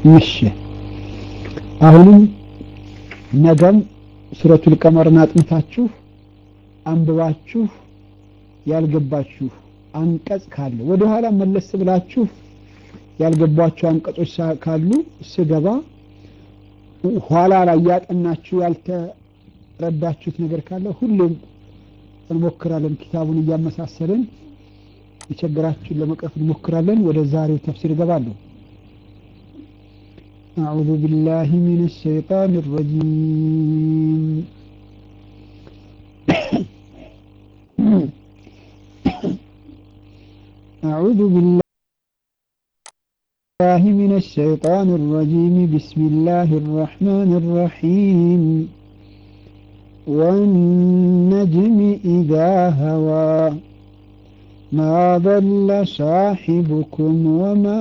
እሺ አሁንም ነገም ሱረቱል ቀመርን አጥንታችሁ አንብባችሁ ያልገባችሁ አንቀጽ ካለ ወደ ኋላ መለስ ብላችሁ ያልገባችሁ አንቀጾች ካሉ ስገባ ኋላ ላይ ያጠናችሁ ያልተረዳችሁት ነገር ካለ ሁሌም እንሞክራለን። ኪታቡን እያመሳሰልን የቸገራችሁን ለመቅረፍ እንሞክራለን። ወደ ዛሬው ተፍሲር እገባለሁ። أعوذ بالله من الشيطان الرجيم أعوذ بالله من الشيطان الرجيم بسم الله الرحمن الرحيم والنجم إذا هوى ما ضل صاحبكم وما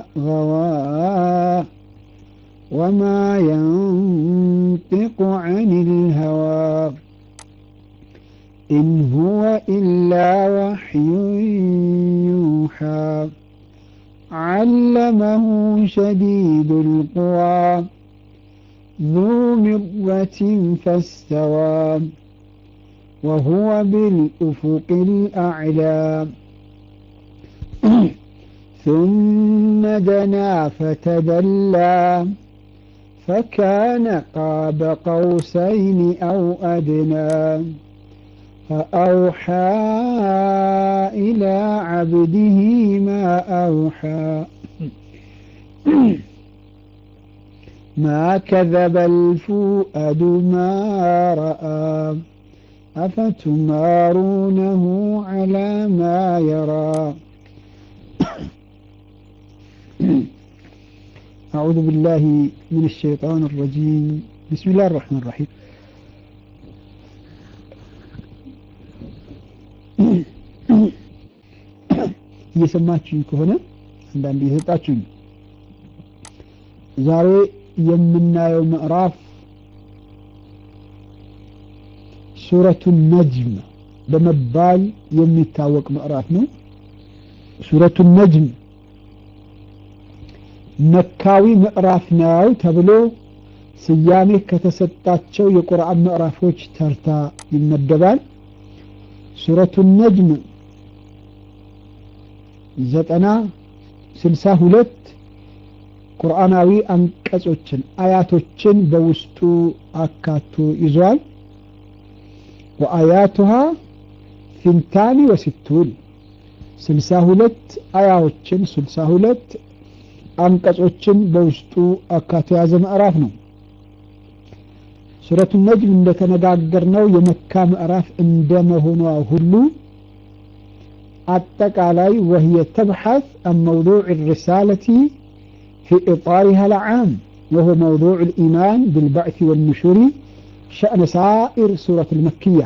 غوى وما ينطق عن الهوى إن هو إلا وحي يوحى علمه شديد القوى ذو مرة فاستوى وهو بالأفق الأعلى ثم دنا فتدلى فكان قاب قوسين أو أدنى فأوحى إلى عبده ما أوحى ما كذب الفؤاد ما رأى أفتمارونه على ما يرى أعوذ بالله من الشيطان الرجيم بسم الله الرحمن الرحيم እየሰማችሁኝ ከሆነ አንዳንድ እየሰጣችሁኝ ዛሬ የምናየው ምዕራፍ ሱረቱ ነጅም በመባል የሚታወቅ ምዕራፍ ነው። ሱረቱ ነጅም መካዊ ምዕራፍ ነው ተብሎ ስያሜ ከተሰጣቸው የቁርአን ምዕራፎች ተርታ ይመደባል። ሱረቱ ነጅም ዘጠና ስልሳ ሁለት ቁርአናዊ አንቀጾችን አያቶችን በውስጡ አካቶ ይዟል። ወአያቱሃ ፊንታኒ ወሲቱን ስልሳ ሁለት አያዎችን ስልሳ ሁለት አንቀጾችን በውስጡ አካቶ የያዘ ምዕራፍ ነው። ሱረቱ ነጅም እንደተነጋገርነው የመካ ምዕራፍ እንደመሆኗ ሁሉ አጠቃላይ ወህየ ተብሐት አን መውዱዕ ሪሳለቲ ፊ ኢጣሪሃ ልዓም ወሁ መውዱዕ ልኢማን ብልባዕት ወልኑሹሪ ሸእነ ሳኢር ሱረት ልመክያ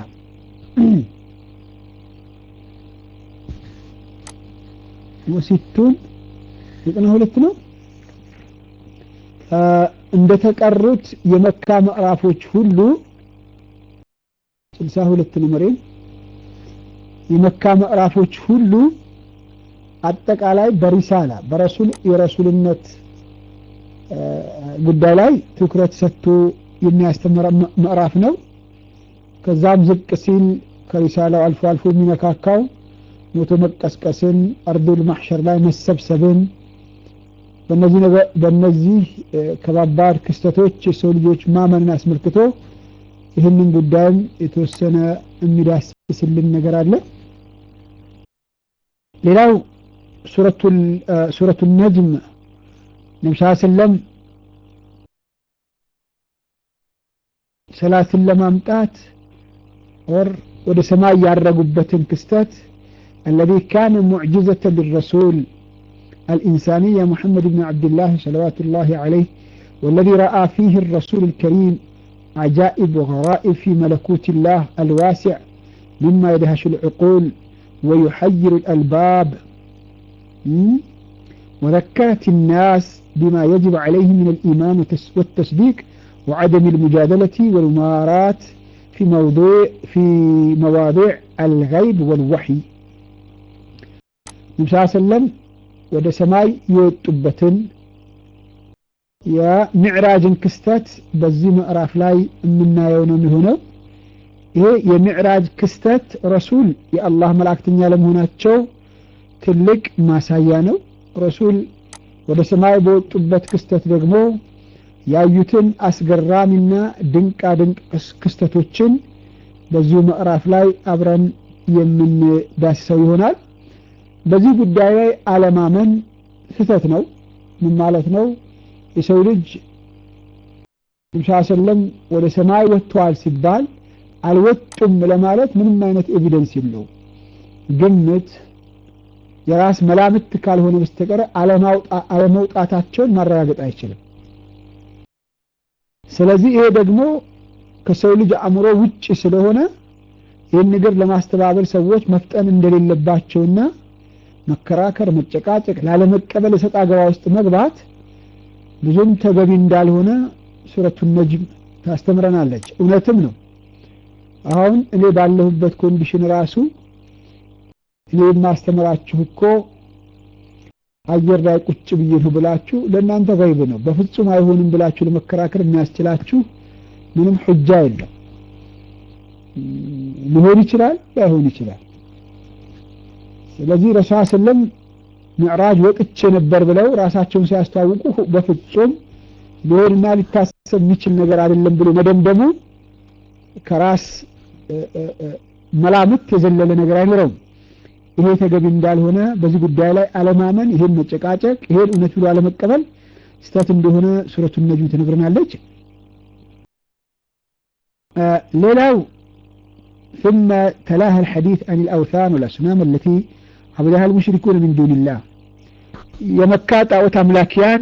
ወሲቱን ዘጠና ሁለት ነው። እንደተቀሩት የመካ ምዕራፎች ሁሉ ስልሳ ሁለት ነው መሬም የመካ ምዕራፎች ሁሉ አጠቃላይ በሪሳላ በረሱል የረሱልነት ጉዳይ ላይ ትኩረት ሰጥቶ የሚያስተምር ምዕራፍ ነው። ከዛም ዝቅ ሲል ከሪሳላው አልፎ አልፎ የሚነካካው ሞቶ መቀስቀስን፣ አርዱል ማሕሸር ላይ መሰብሰብን በእነዚህ ከባባድ ክስተቶች የሰው ልጆች ማመንን አስመልክቶ ይህንን ጉዳይም የተወሰነ የሚዳስስልን ነገር አለ። ሌላው ሱረቱ ነጅም ነቢ ስ ሰለም ሰላትን ለማምጣት ወር ወደ ሰማይ ያረጉበትን ክስተት الذي كان معجزة للرسول الإنسانية محمد بن عبد الله صلوات الله عليه والذي رأى فيه الرسول الكريم عجائب وغرائب في ملكوت الله الواسع مما يدهش العقول ويحير الألباب وذكرت الناس بما يجب عليه من الإيمان والتصديق وعدم المجادلة والممارات في موضوع في مواضيع الغيب والوحي ነቢ ስ ሰለም ወደ ሰማይ የወጡበትን የሚዕራጅን ክስተት በዚህ ምዕራፍ ላይ የምናየው ነው የሚሆነው። ይሄ የሚዕራጅ ክስተት ረሱል የአላህ መላእክተኛ ለመሆናቸው ትልቅ ማሳያ ነው። ረሱል ወደ ሰማይ በወጡበት ክስተት ደግሞ ያዩትን አስገራሚና ድንቃ ድንቅ ክስተቶችን በዚሁ ምዕራፍ ላይ አብረን የምንዳስሰው ይሆናል። በዚህ ጉዳይ ላይ አለማመን ስህተት ነው። ምን ማለት ነው? የሰው ልጅ ሳ ሰለም ወደ ሰማይ ወጥተዋል ሲባል አልወጡም ለማለት ምንም አይነት ኤቪደንስ የለውም። ግምት፣ የራስ መላምት ካልሆነ በስተቀር አለመውጣታቸውን ማረጋገጥ አይችልም። ስለዚህ ይሄ ደግሞ ከሰው ልጅ አእምሮ ውጭ ስለሆነ ይህን ነገር ለማስተባበል ሰዎች መፍጠን እንደሌለባቸውና መከራከር፣ መጨቃጨቅ፣ ላለመቀበል እሰጥ አገባ ውስጥ መግባት ብዙም ተገቢ እንዳልሆነ ሱረቱ ነጅም ታስተምረናለች። እውነትም ነው። አሁን እኔ ባለሁበት ኮንዲሽን ራሱ እኔ የማስተምራችሁ እኮ አየር ላይ ቁጭ ብዬ ነው ብላችሁ ለእናንተ ገይብ ነው። በፍጹም አይሆንም ብላችሁ ለመከራከር የሚያስችላችሁ ምንም ሑጃ የለም። ሊሆን ይችላል፣ ላይሆን ይችላል። ስለዚህ ረሱል ሰለም ሚዕራጅ ወጥቼ ነበር ብለው ራሳቸውን ሲያስተዋውቁ በፍጹም ሊሆንና ሊታሰብ የሚችል ነገር አይደለም ብሎ መደምደሙ ከራስ መላምት የዘለለ ነገር አይኖረውም። ይሄ ተገቢ እንዳልሆነ በዚህ ጉዳይ ላይ አለማመን፣ ይሄን መጨቃጨቅ፣ ይሄን እውነት ብሎ አለመቀበል ስተት እንደሆነ ሱረቱ ነጅም ትነግረናለች። ሌላው ثم تلاها الحديث عن الأوثان والأصنام التي عبدها المشركون من دون الله የመካ ጣዖት አምላኪያን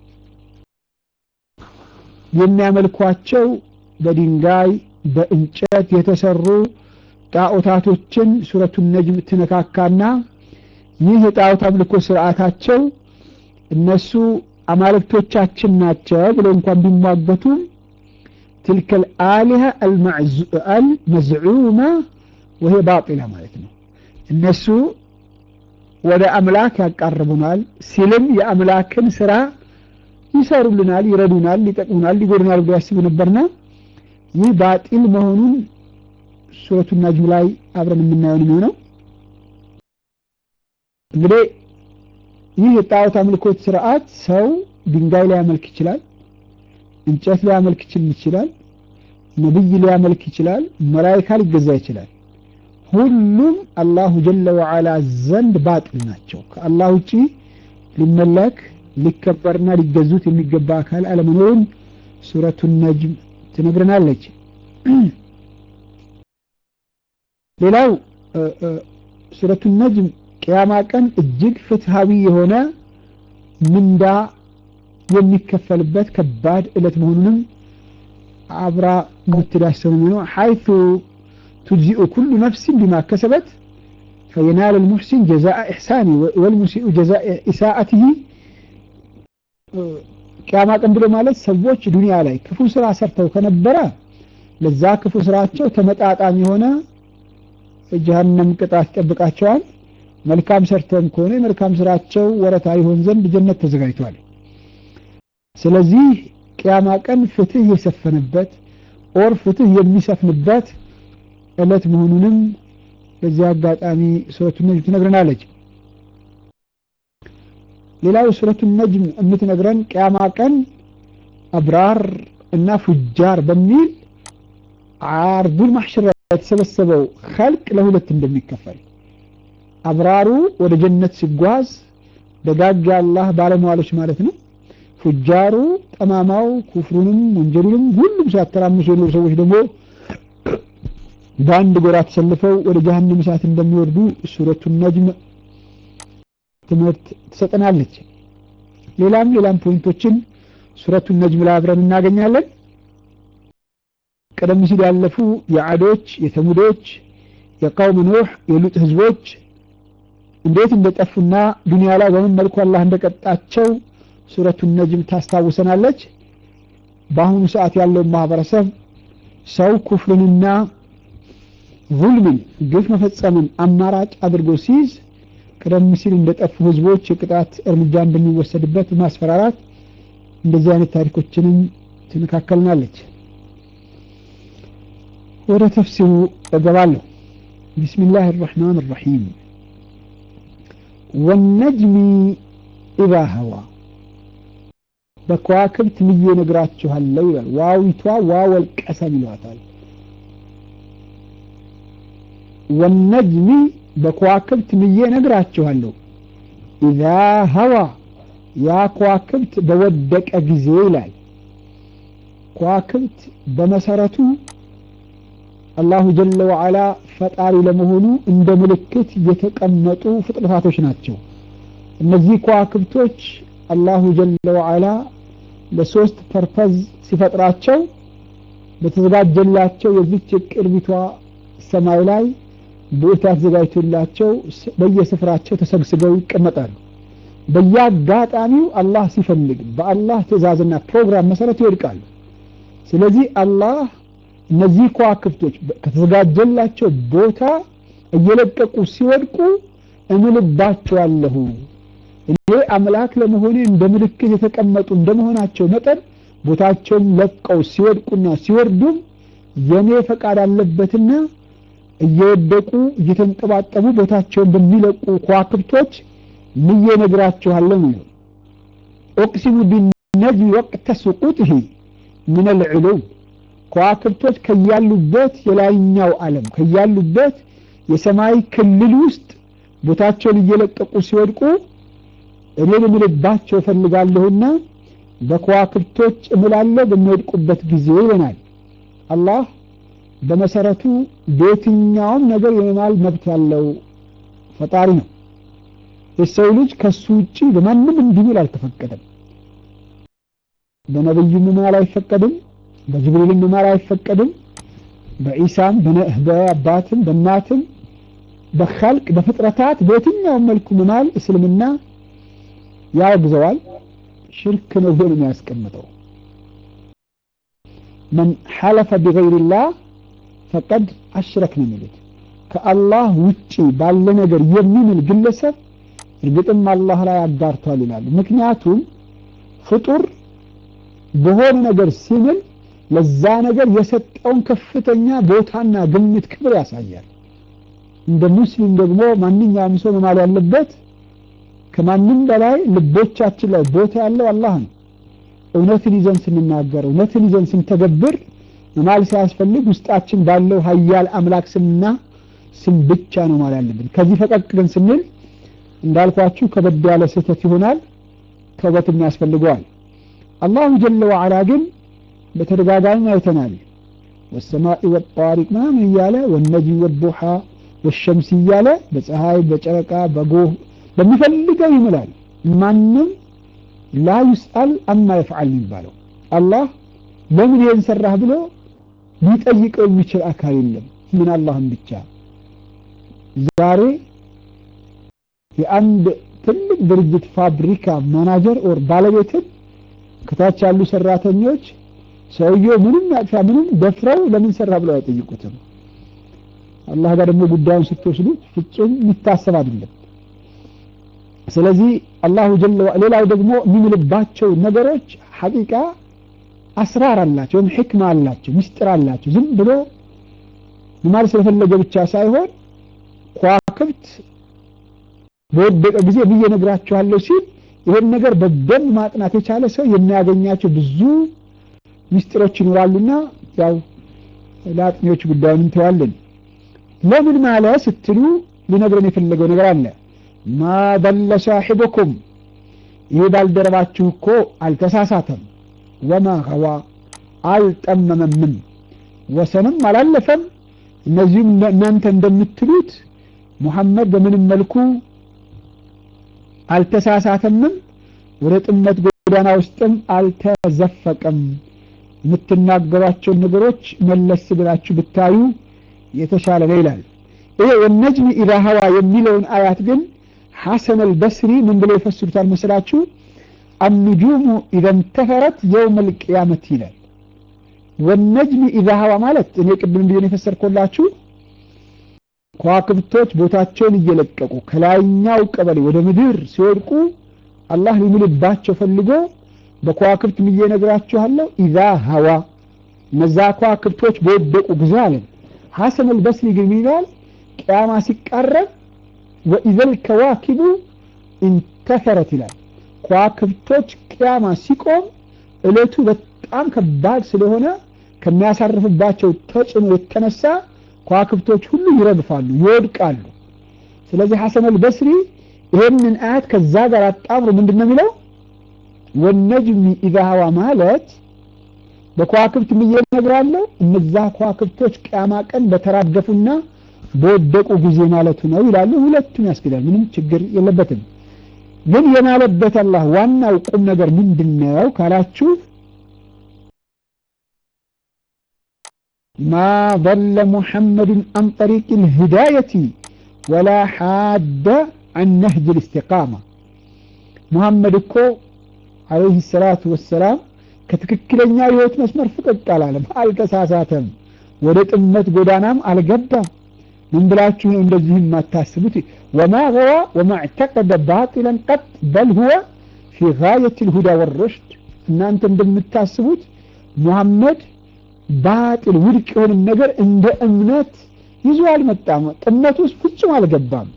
የሚያመልኳቸው በድንጋይ በእንጨት የተሰሩ ጣዖታቶችን ሱረቱ ነጅም ትነካካና ይህ የጣዖት አምልኮ ስርዓታቸው እነሱ አማልክቶቻችን ናቸው ብለው እንኳን ቢሟገቱም تلك الآلهة المزعومة وهي باطلة ማለት ነው እነሱ ወደ አምላክ ያቃርቡናል ሲልም የአምላክን ስራ ይሰሩልናል፣ ይረዱናል፣ ሊጠቅሙናል፣ ሊጎዱናል ብሎ ያስቡ ነበርና ይህ ባጢል መሆኑን ሱረቱ ነጅም ላይ አብረን የምናየው የሚሆነው እንግዲህ ይህ የጣዖት አምልኮት ስርዓት ሰው ድንጋይ ሊያመልክ ይችላል፣ እንጨት ሊያመልክ ይችላል፣ ነብይ ሊያመልክ ይችላል፣ መላይካ ሊገዛ ይችላል። ሁሉም አላሁ ጀለ ወዓላ ዘንድ ባጢል ናቸው። ከአላህ ውጪ ሊመለክ ሊከበርና ሊገዙት የሚገባ አካል አለመኖሩን ሱረቱ ነጅም ትነግረናለች። ሌላው ሱረቱ ነጅም ቅያማ ቀን እጅግ ፍትሃዊ የሆነ ምንዳ የሚከፈልበት ከባድ ዕለት መሆኑንም አብራ የምትዳሰው ነው ሐይቱ تجزئ كل نفس بما كسبت فينال المحسن جزاء إحسانه والمسيء جزاء إساءته ቅያማ ቀን ብሎ ማለት ሰዎች ዱንያ ላይ ክፉ ስራ ሰርተው ከነበረ ለዛ ክፉ ስራቸው ተመጣጣኝ የሆነ ጀሀነም ቅጣት ይጠብቃቸዋል። መልካም ሰርተውም ከሆነ የመልካም ስራቸው ወረታ ይሆን ዘንድ ጀነት ተዘጋጅቷል። ስለዚህ ቅያማ ቀን ፍትህ የሰፈነበት ኦር ፍትህ የሚሰፍንበት ዕለት መሆኑንም በዚህ አጋጣሚ ሱረቱ ነጅም ትነግረናለች። ሌላው ሱረቱ ነጅም የምትነግረን ቅያማ ቀን አብራር እና ፉጃር በሚል አርዱል ማሕሸር የተሰበሰበው ኸልቅ ለሁለት እንደሚከፈል አብራሩ ወደ ጀነት ሲጓዝ ደጋግ የአላህ ባለመዋሎች ማለት ነው። ፉጃሩ ጠማማው ኩፍሩንም ወንጀሉንም ሁሉም ሲያተራምሱ የኖሩ ሰዎች ደግሞ በአንድ ጎራ ተሰልፈው ወደ ጀሀነም እሳት እንደሚወርዱ ሱረቱ ነጅም ትምህርት ትሰጠናለች። ሌላም ሌላም ፖይንቶችን ሱረቱ ነጅም ላይ አብረን እናገኛለን። ቀደም ሲል ያለፉ የዓዶች፣ የተሙዶች፣ የቀውም ኑህ፣ የሉጥ ህዝቦች እንዴት እንደጠፉና ዱንያ ላይ በምን መልኩ አላህ እንደቀጣቸው ሱረቱ ነጅም ታስታውሰናለች። በአሁኑ ሰዓት ያለውን ማህበረሰብ ሰው ኩፍርንና ዙልምን ግፍ መፈጸምን አማራጭ አድርጎ ሲይዝ ቀደም ሲል እንደጠፉ ህዝቦች የቅጣት እርምጃ እንደሚወሰድበት ማስፈራራት እንደዚህ አይነት ታሪኮችንም ትነካከልናለች። ወደ ተፍሲሩ እገባለሁ። ቢስሚላህ አርረሕማን አርረሒም ወነጅሚ ኢዛ ሀዋ በከዋክብት ምዬ ነግራችኋለሁ ይላል። ዋዊቷ ዋወል ቀሰም ይሏታል። ወነጅሚ በከዋክብት ምዬ ነግራችኋለሁ ኢዛ ሀዋ ያ ከዋክብት በወደቀ ጊዜ ይላል። ከዋክብት በመሰረቱ አላሁ ጀለ ወዓላ ፈጣሪ ለመሆኑ እንደ ምልክት የተቀመጡ ፍጥረታቶች ናቸው። እነዚህ ከዋክብቶች አላሁ ጀለ ወዓላ ለሶስት ፐርፐዝ ሲፈጥራቸው በተዘጋጀላቸው የዚች ቅርቢቷ ሰማይ ላይ ቦታ ተዘጋጅቶላቸው በየስፍራቸው ተሰግስገው ይቀመጣሉ። በየአጋጣሚው አላህ ሲፈልግ በአላህ ትእዛዝና ፕሮግራም መሰረት ይወድቃሉ። ስለዚህ አላህ እነዚህ ከዋክብቶች ከተዘጋጀላቸው ቦታ እየለቀቁ ሲወድቁ እምልባቸዋለሁ እኔ አምላክ ለመሆኔ እንደ ምልክት የተቀመጡ እንደመሆናቸው መጠን ቦታቸውን ለቀው ሲወድቁና ሲወርዱም የኔ ፈቃድ አለበትና እየወደቁ እየተንጠባጠቡ ቦታቸውን በሚለቁ ከዋክብቶች ምዬ ነግራችኋለሁ ነው። ኦቅሲሙ ቢነጅሚ ወቅተ ሱቁጥህ ምን ልዕሉም ከዋክብቶች ከያሉበት የላይኛው ዓለም ከያሉበት የሰማይ ክልል ውስጥ ቦታቸውን እየለቀቁ ሲወድቁ እኔ ልምልባቸው እፈልጋለሁና በከዋክብቶች እምላለሁ በሚወድቁበት ጊዜ ይሆናል። አላህ በመሰረቱ በየትኛውም ነገር የመማል መብት ያለው ፈጣሪ ነው። የሰው ልጅ ከሱ ውጪ በማንም እንዲምል አልተፈቀደም። በነብዩ መማል አይፈቀድም። በጅብሪልም መማል አይፈቀድም። በኢሳም በአባትም በእናትም በኸልቅ በፍጥረታት በየትኛውም መልኩ መማል እስልምና ያወግዘዋል። ሽርክ ነው ብሎ ነው የሚያስቀምጠው። መን ሐለፈ ቢገይሪላህ ፈቀድ አሽረክ ነው የሚሉት። ከአላህ ውጪ ባለ ነገር የሚምል ግለሰብ እርግጥም አላህ ላይ አጋርቷል ይላሉ። ምክንያቱም ፍጡር በሆነ ነገር ሲምል ለዛ ነገር የሰጠውን ከፍተኛ ቦታና ግምት ክብር ያሳያል። እንደ ሙስሊም ደግሞ ማንኛውም ሰው መማል ያለበት ከማንም በላይ ልቦቻችን ላይ ቦታ ያለው አላህ ነው። እውነትን ይዘን ስንናገር፣ እውነትን ይዘን ስንተገብር መማል ሳያስፈልግ ውስጣችን ባለው ሀያል አምላክ ስምና ስም ብቻ ነው ማለት ያለብን። ከዚህ ፈቀቅ ግን ስንል እንዳልኳችሁ ከበድ ያለ ስህተት ይሆናል፣ ተውበትም ያስፈልገዋል። አላሁ ጀለ ወዓላ ግን በተደጋጋሚ አይተናል። ወሰማኢ ወጣሪቅ ምናምን እያለ ወነጅም ወዱሓ ወሸምስ እያለ በፀሐይ በጨረቃ በጎህ በሚፈልገው ይምላል። ማንም ላ ዩስአል አማ ይፍዓል የሚባለው አላህ ለምን ይህን ሰራህ ብሎ ሊጠይቀው የሚችል አካል የለም። ምን አላህም ብቻ ዛሬ የአንድ ትልቅ ድርጅት ፋብሪካ ማናጀር ኦር ባለቤትን ከታች ያሉ ሰራተኞች ሰውየው ምንም ያጥፋ ምንም ደፍረው ለምን ሰራ ብለው አይጠይቁትም። አላህ ጋር ደግሞ ጉዳዩን ስትወስዱት ፍጹም የሚታሰብ አይደለም። ስለዚህ አላሁ ጀለ ሌላው ደግሞ የሚምልባቸው ነገሮች ሐቂቃ አስራር አላቸው ወይም ሕክማ አላቸው፣ ምስጢር አላቸው። ዝም ብሎ ማለት ስለፈለገ ብቻ ሳይሆን ከዋክብት በወደቀ ጊዜ ብዬ ነግራችኋለሁ ሲል ይሄን ነገር በደንብ ማጥናት የቻለ ሰው የሚያገኛቸው ብዙ ምስጢሮች ይኖራሉና ያው ለአጥኚዎች ጉዳዩን እንተዋለን። ለምን ማለ ስትሉ ሊነግረን የፈለገው ነገር አለ። ማ ደለ ሳሒበኩም ይህ ባልደረባችሁ እኮ አልተሳሳተም፣ ወማ ኸዋ አልጠመመምም፣ ወሰንም አላለፈም። እነዚሁም እናንተ እንደምትሉት ሙሐመድ በምንም መልኩ አልተሳሳተምም፣ ወደ ጥመት ጎዳና ውስጥም አልተዘፈቀም። የምትናገሯቸውን ነገሮች መለስ ብላችሁ ብታዩ የተሻለ ነው ይላል። ይሄ ወነጅሚ ኢዛ ሀዋ የሚለውን አያት ግን ሐሰን አልበስሪ ምን ብለው ይፈስሩታል መስላችሁ? አኑጁሙ ኢዘ እንተፈረት የውም አልቅያመት ይላል። ወነጅሚ ኢዛ ሀዋ ማለት እኔ ቅድም ብዬ ነው የፈሰርኮላችሁ ከዋክብቶች ቦታቸውን እየለቀቁ ከላይኛው ቀበሌ ወደ ምድር ሲወድቁ አላህ ሊምልባቸው ፈልጎ በከዋክብት ምዬ ነግራችኋለሁ ኢዛ ሀዋ እነዛ ከዋክብቶች በወደቁ ጊዜ አለን ሐሰን አልበስሪ ግን ይላል ቅያማ ሲቃረብ ወኢዘል ከዋኪቡ ኢንተፈረት ይላል ከዋክብቶች ቅያማ ሲቆም እለቱ በጣም ከባድ ስለሆነ ከሚያሳርፍባቸው ተጽዕኖ የተነሳ ከዋክብቶች ሁሉ ይረግፋሉ ይወድቃሉ ስለዚህ ሐሰን አልበስሪ ይህንን አያት ከዛ ጋር አጣምሮ ምንድን ነው የሚለው ወነጅሚ ኢዛ ሀዋ ማለት በከዋክብት ምዬ እነግራለሁ እነዛ ከዋክብቶች ቅያማ ቀን በተራገፉና በወደቁ ጊዜ ማለቱ ነው ይላሉ ሁለቱም ያስኬዳል ምንም ችግር የለበትም ግን የማለበት አላህ ዋናው ቁም ነገር ምንድን ነው ካላችሁ ማ ضل محمد عن طريق الهداية ولا حاد عن نهج الاستقامة محمد እኮ عليه الصلاة والسلام ከትክክለኛ የህይወት መስመር ፍቅቅ አላለም አልተሳሳተም ወደ ጥመት ጎዳናም አልገባም ምን ብላችሁ ነው እንደዚህ የማታስቡት ወማ ገዋ ወማ اعتقد باطلا قط بل هو في غاية الهدى والرشد እናንተ እንደምታስቡት ሙሐመድ ባጢል ውድቅ የሆነ ነገር እንደ እምነት ይዞ አልመጣም ጥመት ውስጥ ፍጹም አልገባም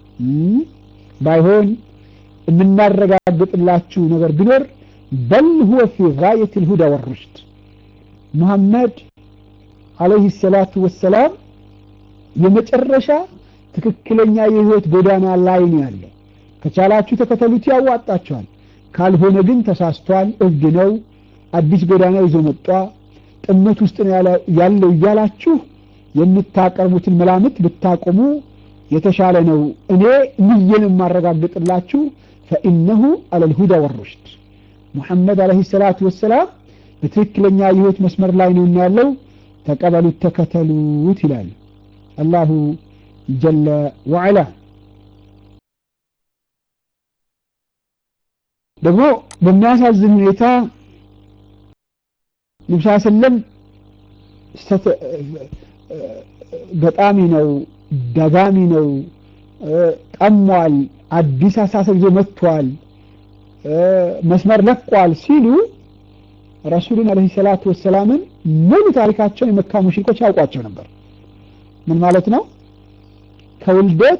ባይሆን የምናረጋግጥላችሁ ነገር ቢኖር በል ሁወ ፊ ጋየት ልሁዳ ወሩሽድ ሙሐመድ አለይህ ሰላቱ ወሰላም የመጨረሻ ትክክለኛ የህይወት ጎዳና ላይ ነው ያለው ከቻላችሁ ተከተሉት ያዋጣችኋል ካልሆነ ግን ተሳስቷል እብድ ነው አዲስ ጎዳና ይዞ መጣ ጥመት ውስጥ ነው ያለው እያላችሁ የምታቀርቡትን መላምት ብታቆሙ የተሻለ ነው እኔ ምየን የማረጋግጥላችሁ ፈኢነሁ አለልሁዳ ወሩሽድ ሙሐመድ አለህ ሰላቱ ወሰላም በትክክለኛ የህይወት መስመር ላይ ነው ያለው ተቀበሉት ተከተሉት ይላል አላሁ ጀለ ወዐላ ደግሞ በሚያሳዝን ሁኔታ ነብስ ሰለም ገጣሚ ነው ደጋሚ ነው ጠሟል አዲስ አሳሰብ ይዞ መጥቷል መስመር ለቋል ሲሉ ረሱልን አለይሂ ሰላቱ ወሰላምን ሙሉ ታሪካቸውን የመካ ሙሽሪኮች ያውቋቸው ነበር ምን ማለት ነው ከውልደት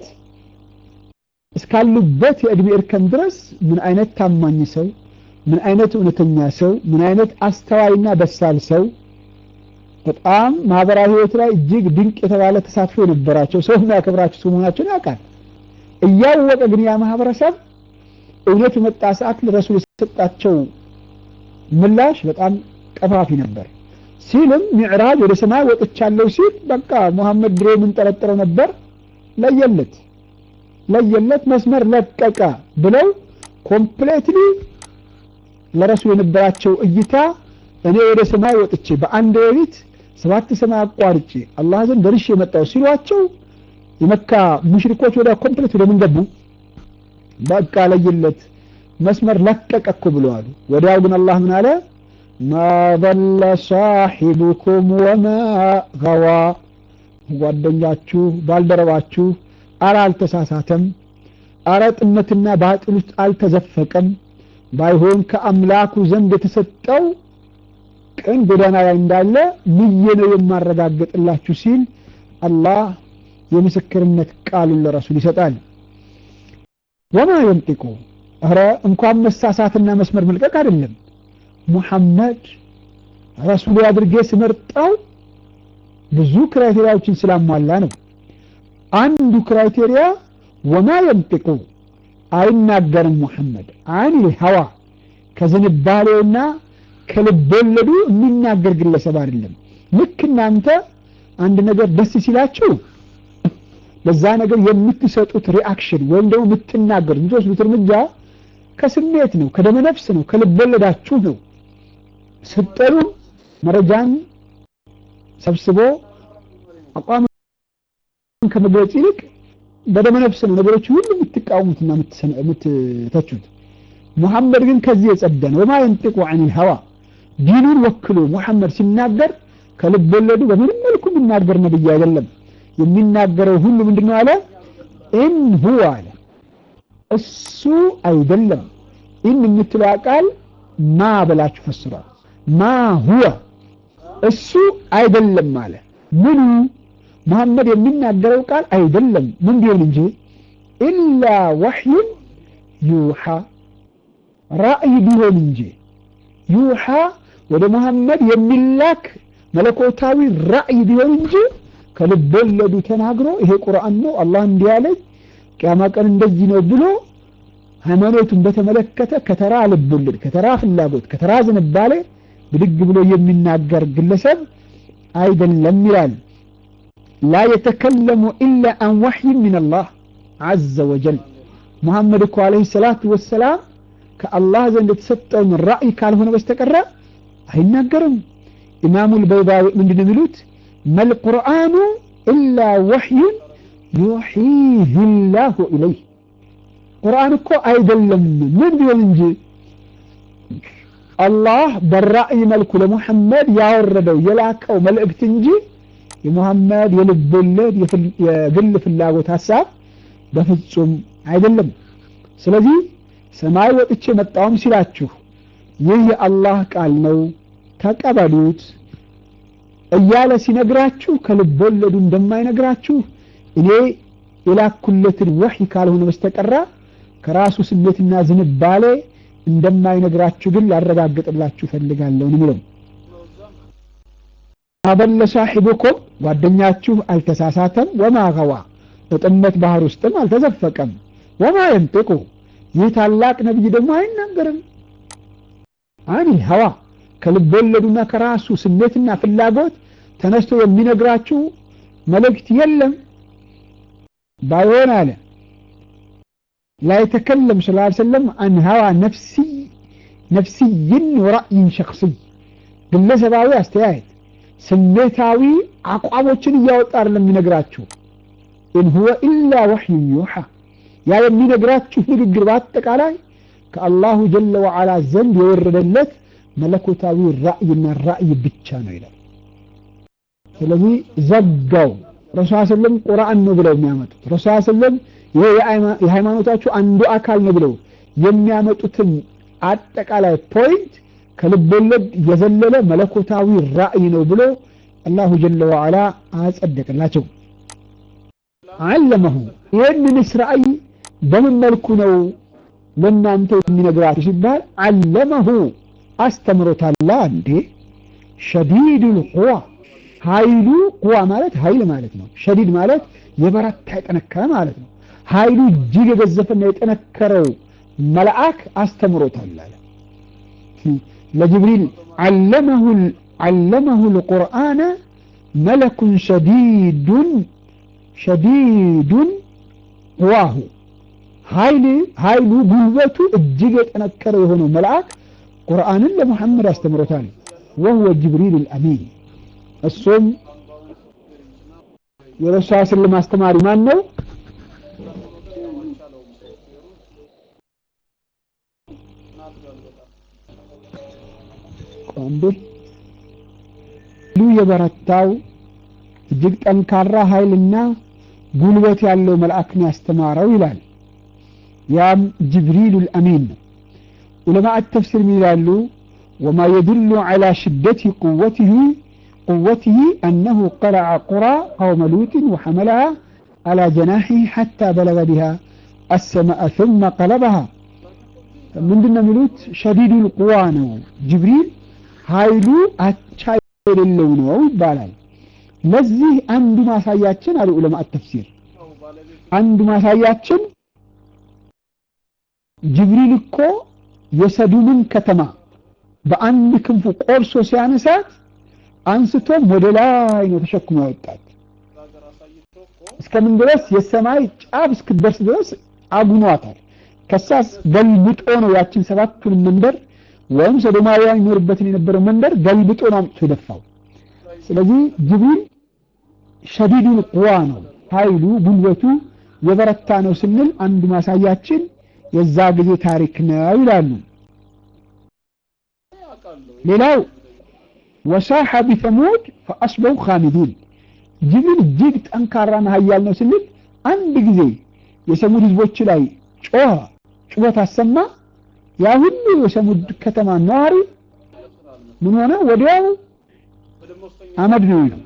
እስካሉበት የእድሜ እርከን ድረስ ምን አይነት ታማኝ ሰው ምን አይነት እውነተኛ ሰው ምን አይነት አስተዋይና በሳል ሰው በጣም ማህበራዊ ህይወት ላይ እጅግ ድንቅ የተባለ ተሳትፎ የነበራቸው ሰው የሚያከብራቸው ሰው መሆናቸውን ያውቃል እያወቀ ግን ያ ማህበረሰብ እውነት በመጣ ሰዓት ለረሱል የሰጣቸው ምላሽ በጣም ቀፋፊ ነበር ሲልም ሚዕራጅ ወደ ሰማይ ወጥቻለሁ ሲል በቃ ሙሐመድ ድሮ የምንጠረጥረው ነበር ለየለት ለየለት መስመር ለቀቀ ብለው ኮምፕሌትሊ ለረሱል የነበራቸው እይታ እኔ ወደ ሰማይ ወጥቼ በአንድ ሌሊት ሰባት ሰማይ አቋርጬ አላህ ዘንድ ደርሼ የመጣው ሲሏቸው የመካ ሙሽሪኮች ወደ ኮምፕሌት ወደ ምን ገቡ በቃ ለየለት መስመር ለቀቀ እኮ ብለዋል ወዲያው ግን አላህ ምን አለ ማ ضل صاحبكم وما غوى ጓደኛችሁ ባልደረባችሁ አረ አልተሳሳተም አረ ጥመትና ባጥል ውስጥ አልተዘፈቀም ባይሆን ከአምላኩ ዘንድ የተሰጠው ቅን ጎዳና ላይ እንዳለ ምዬ ነው የማረጋግጥላችሁ ሲል አላህ የምስክርነት ቃሉን ለረሱል ይሰጣል ወማ የንጢቁ ኧረ እንኳን መሳሳትና መስመር መልቀቅ አይደለም ሙሐመድ ረሱሉ አድርጌ ስመርጠው ብዙ ክራይቴሪያዎችን ስላሟላ ነው አንዱ ክራይቴሪያ ወማ የንጢቁ አይናገርም ሙሐመድ አን ሀዋ ከዝንባሌውና ከልቦለዱ የሚናገር ግለሰብ አይደለም ልክ እናንተ አንድ ነገር ደስ ሲላችሁ ለዛ ነገር የምትሰጡት ሪአክሽን ወይም ደግሞ የምትናገሩት የምትወስዱት እርምጃ ከስሜት ነው ከደመ ነፍስ ነው ከልቦለዳችሁ ነው ስትጠሉ መረጃን ሰብስቦ አቋም ከመግለጽ ይልቅ በደመ ነፍስ ነው ነገሮች ሁሉ የምትቃወሙትና የምትተቹት ሙሐመድ ግን ከዚህ የጸዳ ነው ወማ የንጢቁ አን ሀዋ ዲኑን ወክሎ ሙሐመድ ሲናገር ከልብ ወለዱ በምንም መልኩ የሚናገር ነብይ አይደለም የሚናገረው ሁሉ ምንድነው አለ ኢን ሁwa አለ እሱ አይደለም ኢን የምትለው ቃል ማ ብላችሁ ፈስሯል። ማ ሁወ እሱ አይደለም አለ። ምኑ መሐመድ የሚናገረው ቃል አይደለም ምን ቢሆን እንጂ ኢላ ወሕዩን ዩሓ ራእይ ቢሆን እንጂ ዩሓ ወደ መሐመድ የሚላክ መለኮታዊ ራእይ ቢሆን እንጂ ከልብ ወለዱ ተናግሮ ይሄ ቁርአን ነው አላህ እንዲህ ያለኝ ቅያማ ቀን እንደዚህ ነው ብሎ ሃይማኖቱን በተመለከተ ከተራ ልብ ወለድ ከተራ ፍላጎት ከተራ ዝንባሌ ብድግ ብሎ የሚናገር ግለሰብ አይደለም ይላል። ላ የተከለሙ ኢላ አን ወሕይን ምን አላህ ዐዘ ወጀል ሙሐመድ እኮ ዓለይሂ ሰላቱ ወሰላም ከአላህ ዘንድ የተሰጠውን ራእይ ካልሆነ በስተቀረ አይናገርም። ኢማሙ ልበይዳዊ ምንድን ነው የሚሉት? መልቁርአኑ ኢላ ወሕዩን ዩሒህ ላሁ ኢለይህ ቁርአን እኮ አይደለም ምን ቢሆን እንጂ አላህ በራእይ መልኩ ለሙሐመድ ያወረደው የላከው መልእክት እንጂ የሙሐመድ የልብ ወለድ የግል ፍላጎት ሀሳብ በፍጹም አይደለም። ስለዚህ ሰማይ ወጥቼ መጣሁም ሲላችሁ ይህ የአላህ ቃል ነው ተቀበሉት እያለ ሲነግራችሁ ከልብ ወለዱ እንደማይነግራችሁ እኔ የላኩለትን ወሕይ ካልሆነ በስተቀራ ከራሱ ስሜትና ዝንባሌ እንደማይነግራችሁ ግን ላረጋግጥላችሁ ፈልጋለሁ ነው አበለ ሳሒቡኩም ጓደኛችሁ አልተሳሳተም፣ ወማ ገዋ በጥመት ባህር ውስጥም አልተዘፈቀም፣ ወማ የንጥቁ ይህ ታላቅ ነቢይ ደግሞ አይናገርም አኒል ሀዋ ከልብ ወለዱና ከራሱ ስሜትና ፍላጎት ተነስቶ የሚነግራችሁ መልእክት የለም። ባይሆን አለ ላ የተከለም ስለ ሰለም አን ሀዋ ነፍሲይን ወራእይን ሸክስይ ግለሰባዊ አስተያየት ስሜታዊ አቋሞችን እያወጣ አይደለም የሚነግራችሁ። ኢን ሁወ ኢላ ወሕዩን ዩሓ ያ የሚነግራችሁ ንግግር በአጠቃላይ ከአላሁ ጀለ ወዓላ ዘንድ የወረደለት መለኮታዊ ራእይና ራእይ ብቻ ነው ይላል። ስለዚህ ዘጋው። ረሱል ስለም ቁርአን ነው ብለው የሚያመጡት ረሱል ስለም ይሄ የሃይማኖታችሁ አንዱ አካል ነው ብለው የሚያመጡትን አጠቃላይ ፖይንት ከልብ ወለድ የዘለለ መለኮታዊ ራእይ ነው ብሎ አላሁ ጀለ ወዓላ አጸደቅላቸው። አለመሁ ይህንንስ ራእይ በምን መልኩ ነው ለእናንተ የሚነግራችሁ ሲባል አለመሁ አስተምሮታላ እንዴ ሸዲዱል ቁዋ ኃይሉ ቁዋ ማለት ኃይል ማለት ነው። ሸዲድ ማለት የበረታ የጠነከረ ማለት ነው። ኃይሉ እጅግ የገዘፈና የጠነከረው መልአክ አስተምሮታል አለ ለጅብሪል ዓለመሁ ልቁርአነ መለኩን ሸዲዱን ሸዲዱን ቁዋሁ ኃይሉ ጉልበቱ እጅግ የጠነከረ የሆነው መልአክ ቁርአንን ለሙሐመድ አስተምሮታል። ወሁወ ጅብሪል ልአሚን እሱም የረሱል ስለም አስተማሪ ማን ነው? ቆንብር የበረታው እጅግ ጠንካራ ኃይልና ጉልበት ያለው መልአክን ያስተማረው ይላል። ያም ጅብሪሉ ልአሚን ነው። ዑለማء ተፍሲር ይላሉ ወማ የድሉ ዐላ ሽደት ቁወትህ قوته أنه قلع قرى قوم لوط وحملها على جناحه حتى بلغ بها السماء ثم قلبها من دون ملوت شديد القوى ነው ጅብሪል ኃይሉ አቻ የሌለው ነው ይባላል። ለዚህ አንዱ ማሳያችን አሉ ዑለማ ተፍሲር አንዱ ማሳያችን ጅብሪል እኮ የሰዱምን ከተማ በአንድ ክንፉ ቆርሶ ሲያነሳት አንስቶም ወደ ላይ ነው ተሸክሞ ያወጣት። እስከምን ድረስ የሰማይ ጫፍ እስክደርስ ድረስ አጉኗታል። ከሳስ ገልብጦ ነው ያችን ሰባቱን መንደር ወይም ሶዶማውያን ይኖርበትን የነበረው መንደር ገልብጦ ነው አምጥቶ የደፋው። ስለዚህ ጅብሪል ሸዲዱል ቁዋ ነው፣ ኃይሉ ጉልበቱ የበረታ ነው ስንል አንዱ ማሳያችን የዛ ጊዜ ታሪክ ነው ይላሉ። ሌላው ወሳሐ ቢተሙድ ፈአስበው ኻሚዲን ጅብሪል እጅግ ጠንካራና ኃያል ነው ስንል አንድ ጊዜ የሰሙድ ህዝቦች ላይ ጮኸ፣ ጩኸት አሰማ። ያ ሁሉ የሰሙድ ከተማ ነዋሪ ምን ሆነ? ወዲያው አመድ ነው ይሉ።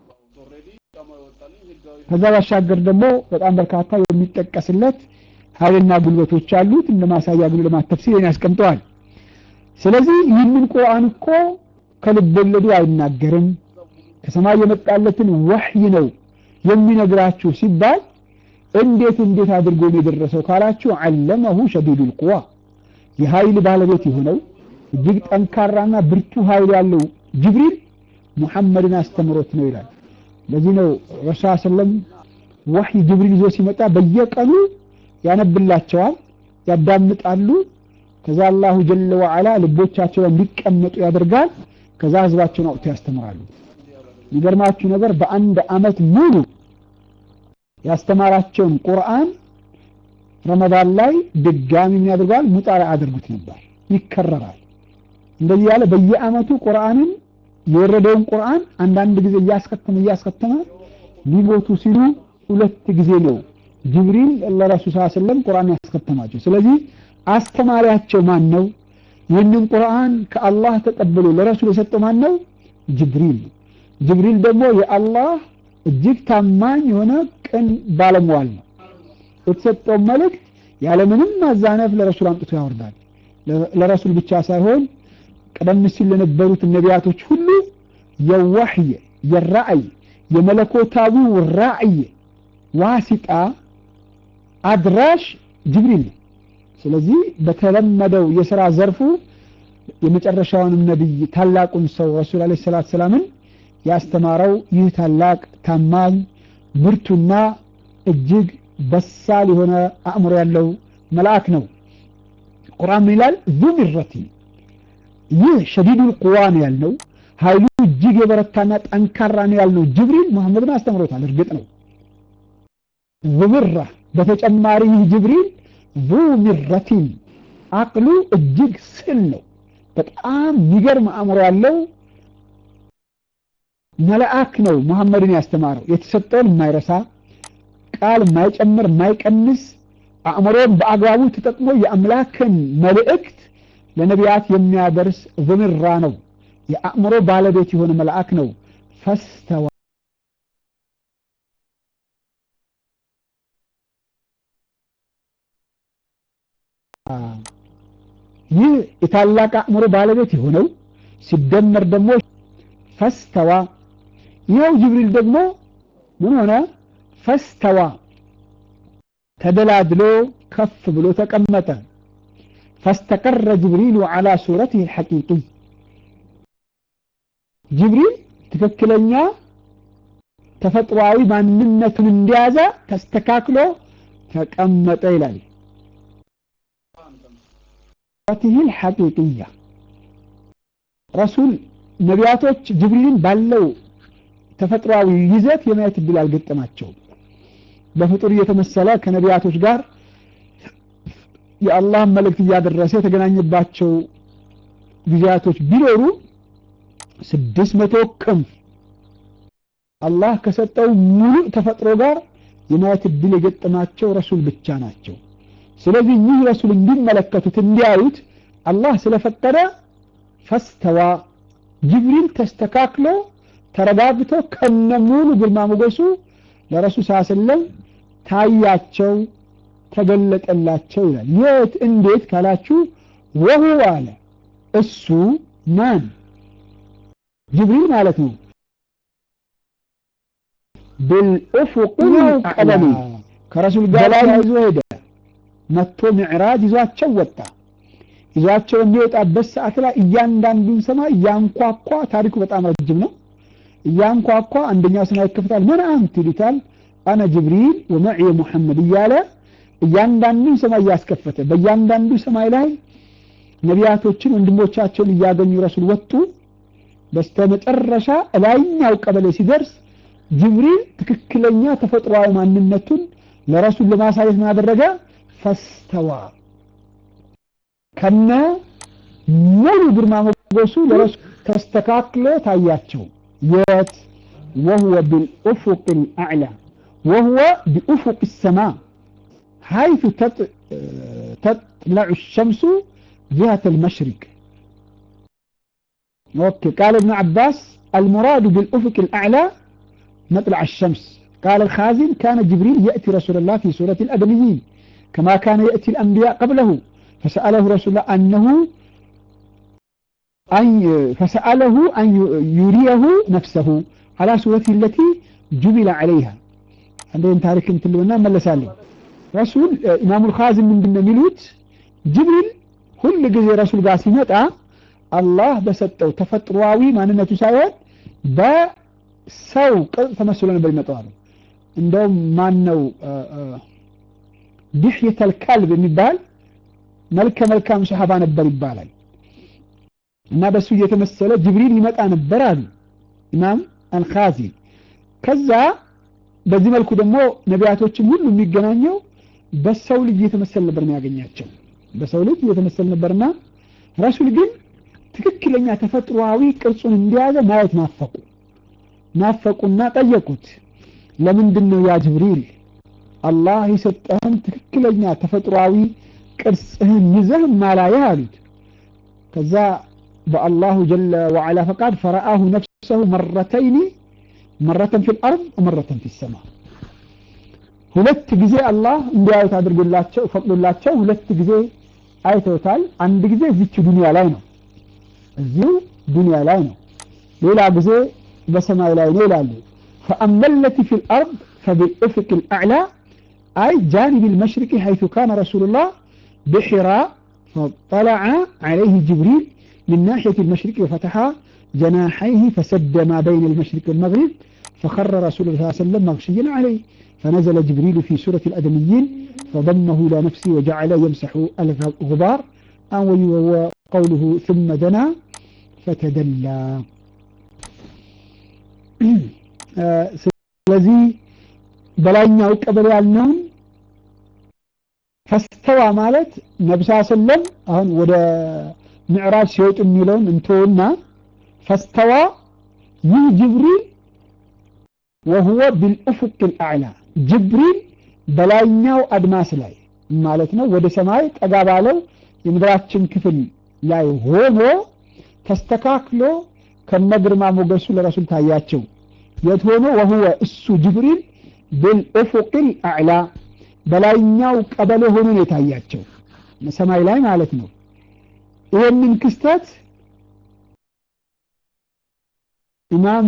ከዛ ባሻገር ደግሞ በጣም በርካታ የሚጠቀስለት ኃይልና ጉልበቶች አሉት። እንደ ማሳያ ግን ለማት ተፍሲርን ያስቀምጠዋል። ስለዚህ ይህንን ቁርአን እኮ ከልብ ወለዱ አይናገርም ከሰማይ የመጣለትን ወህይ ነው የሚነግራችሁ ሲባል እንዴት እንዴት አድርጎ ነው የደረሰው ካላችሁ አለመሁ ሸዲዱል ቁዋ የኃይል ባለቤት የሆነው እጅግ ጠንካራና ብርቱ ኃይል ያለው ጅብሪል ሙሐመድን አስተምሮት ነው ይላል። ለዚህ ነው ረሱል ሰለም ወህይ ጅብሪል ይዞ ሲመጣ በየቀኑ ያነብላቸዋል፣ ያዳምጣሉ። ከዛ አላሁ ጀለ ወዐላ ልቦቻቸው እንዲቀመጡ ያደርጋል። ከዛ ህዝባቸውን አውጥቶ ያስተምራሉ። የሚገርማችሁ ነገር በአንድ አመት ሙሉ ያስተማራቸውን ቁርአን ረመዳን ላይ ድጋሚ ያደርጋል ሙጣላ አድርጉት ነበር፣ ይከረራል። እንደዚህ ያለ በየአመቱ ቁርአንን የወረደውን ቁርአን አንዳንድ ጊዜ እያስከተመ እያስከተመ ሊሞቱ ሲሉ ሁለት ጊዜ ነው ጅብሪል ለረሱል ሰለላሁ ዐለይሂ ወሰለም ቁርአን ያስከተማቸው። ስለዚህ አስተማሪያቸው ማን ነው? ይህንን ቁርአን ከአላህ ተቀብሎ ለረሱል የሰጠው ማን ነው? ጅብሪል ነው። ጅብሪል ደግሞ የአላህ እጅግ ታማኝ የሆነ ቅን ባለሟል ነው። የተሰጠውን መልእክት ያለምንም ማዛነፍ ለረሱል አምጥቶ ያወርዳል። ለረሱል ብቻ ሳይሆን ቀደም ሲል ለነበሩት ነቢያቶች ሁሉ የዋህይ የራእይ የመለኮታዊው ራእይ ዋሲጣ አድራሽ ጅብሪል ነው። ስለዚህ በተለመደው የሥራ ዘርፉ የመጨረሻውንም ነቢይ ታላቁን ሰው ረሱል ዓለይሂ ሰላቱ ሰላምን ያስተማረው ይህ ታላቅ ታማኝ ብርቱና እጅግ በሳል የሆነ አእምሮ ያለው መልአክ ነው። ቁርአን ምን ይላል? ዙ ሚረቲ ይህ ሸዲዱል ቁዋ ነው ያልነው ኃይሉ እጅግ የበረታና ጠንካራ ነው ያልነው ጅብሪል መሐመድን አስተምሮታል። እርግጥ ነው ዙምራ በተጨማሪ ይህ ጅብሪል ዙ ሚረቲን አቅሉ እጅግ ስል ነው። በጣም የሚገርም አእምሮ ያለው መልአክ ነው መሐመድን ያስተማረው። የተሰጠውን የማይረሳ ቃል የማይጨምር የማይቀንስ አእምሮን በአግባቡ ተጠቅሞ የአምላክን መልእክት ለነቢያት የሚያደርስ ዝምራ ነው። የአእምሮ ባለቤት የሆነ መልአክ ነው። ፈስተዋ ይህ የታላቅ አእምሮ ባለቤት የሆነው ሲደመር ደግሞ ፈስተዋ ይኸው ጅብሪል ደግሞ ምን ሆነ? ፈስተዋ ተደላድሎ ከፍ ብሎ ተቀመጠ። ፈስተቀረ ጅብሪሉ ዐላ ሱረቲሂ አልሐቂቂይ ጅብሪል ትክክለኛ ተፈጥሯዊ ማንነቱን እንደያዘ ተስተካክሎ ተቀመጠ ይላል። ሱረቲሂ አልሐቂቂያ ረሱል ነቢያቶች ጅብሪልን ባለው ተፈጥሯዊ ይዘት የማየት እድል አልገጠማቸውም። በፍጡር እየተመሰለ ከነቢያቶች ጋር የአላህን መልእክት እያደረሰ የተገናኘባቸው ጊዜያቶች ቢኖሩ ስድስት መቶ ክንፍ አላህ ከሰጠው ሙሉ ተፈጥሮ ጋር የማየት እድል የገጠማቸው ረሱል ብቻ ናቸው። ስለዚህ ይህ ረሱል እንዲመለከቱት እንዲያዩት አላህ ስለፈቀደ ፈስተዋ ጅብሪል ተስተካክሎ ተረጋግቶ ከነሙሉ ግርማ ሞገሱ ለረሱል ሰለላሁ ዐለይሂ ወሰለም ታያቸው፣ ተገለጠላቸው ይላል። የት እንዴት ካላችሁ ወሁ አለ እሱ ማን ጅብሪል ማለት ነው። ብልኡፉቅ ቀለሚ ከረሱል ጋር ይዞ ሄደ። መጥቶ ሚዕራጅ ይዟቸው ወጣ። ይዟቸው የሚወጣበት ሰዓት ላይ እያንዳንዱን ሰማይ እያንኳኳ ታሪኩ በጣም ረጅም ነው። እያንኳኳ አንደኛው ሰማይ ይከፍታል። ምን አንት ይሉታል። አነ ጅብሪል ወመዕየ ሙሐመድ እያለ እያንዳንዱን ሰማይ እያስከፈተ በእያንዳንዱ ሰማይ ላይ ነቢያቶችን ወንድሞቻቸውን እያገኙ ረሱል ወጡ። በስተ መጨረሻ ላይኛው ቀበሌ ሲደርስ ጅብሪል ትክክለኛ ተፈጥሯዊ ማንነቱን ለረሱል ለማሳየት ምን አደረገ? ፈስተዋ ከነ ሙሉ ግርማ ሞገሱ ለረሱ ተስተካክሎ ታያቸው። የት ወሁወ ቢልኡፉቅ ልአዕላ ወሁወ ቢኡፉቅ ሰማ ሐይቱ ተጥለዑ ሸምሱ جهة المشرق أوكي قال ابن عباس المراد بالأفق الأعلى مطلع الشمس قال الخازن كان جبريل يأتي رسول الله في سورة الأدميين كما كان يأتي الأنبياء قبله فسأله رسول الله أنه أن فسأله أن يريه نفسه على سورته التي جبل عليها عندهم تاريخ مثل لنا ملسالي رسول إمام الخازن من بن ميلوت جبريل كل ጊዜ ረሱል ጋር ሲመጣ አላህ በሰጠው ተፈጥሯዊ ማንነቱ ሳይሆን በሰው ቅርጽ ተመስሎ ነበር ይመጣው አለ እንደውም ማን ነው ድሕየተል ከልብ የሚባል መልከ መልካም ሰሃባ ነበር ይባላል እና በሱ እየተመሰለ ጅብሪል ይመጣ ነበር አሉ ኢማም አልኻዚን ከዛ በዚህ መልኩ ደግሞ ነቢያቶችን ሁሉ የሚገናኘው በሰው ልጅ እየተመሰል ነበር የሚያገኛቸው በሰው ልጅ እየተመሰል ነበርና ረሱል ግን ትክክለኛ ተፈጥሯዊ ቅርጹን እንዲያዘ ማየት ናፈቁ ናፈቁና ጠየቁት ለምንድን ነው ያ ጅብሪል አላህ የሰጠህን ትክክለኛ ተፈጥሯዊ ቅርጽህን ይዘህ ማላየህ አሉት ከዛ በአላሁ ጀለ ወዓላ ፈቃድ ፈረአሁ ነፍሰሁ መረተይኒ መረተን ፊ ልአርድ ወመረተን ፊ ሰማ ሁለት ጊዜ አላህ እንዲያዩት አድርጎላቸው ፈቅዶላቸው ሁለት ጊዜ አይተውታል አንድ ጊዜ እዚች ዱንያ ላይ ነው እዚሁ ዱንያ ላይ ነው ሌላ ጊዜ በሰማይ ላይ ነው ይላሉ فأما التي في الأرض فبالأفق الأعلى أي جانب المشرق حيث كان رسول الله بحراء فاطلع عليه جبريل من ناحية المشرق وفتح جناحيه فسد ما بين المشرق والمغرب فخر رسول الله صلى الله عليه وسلم مغشيا عليه فنزل جبريل في سورة الأدميين فضمه إلى نفسه وجعل يمسح الغبار وقوله ثم دنا فتدلى ስለዚህ በላይኛው ቀበሌ ያልነውን ፈስተዋ ማለት ነብሳ ሰለም አሁን ወደ ምዕራጅ ሲወጡ የሚለውን እንተውና ፈስተዋ ይህ ጅብሪል ወሁወ ቢልኡፍቅ ልአዕላ ጅብሪል በላይኛው አድማስ ላይ ማለት ነው ወደ ሰማይ ጠጋ ባለው የምድራችን ክፍል ላይ ሆኖ ተስተካክሎ ከነግርማ ሞገሱ ለረሱል ታያቸው የት ሆኖ ወሁወ እሱ ጅብሪል ብልኡፉቅ ልአዕላ በላይኛው ቀበሌ ሆኖ ነው የታያቸው ሰማይ ላይ ማለት ነው ይህንን ክስተት ኢማም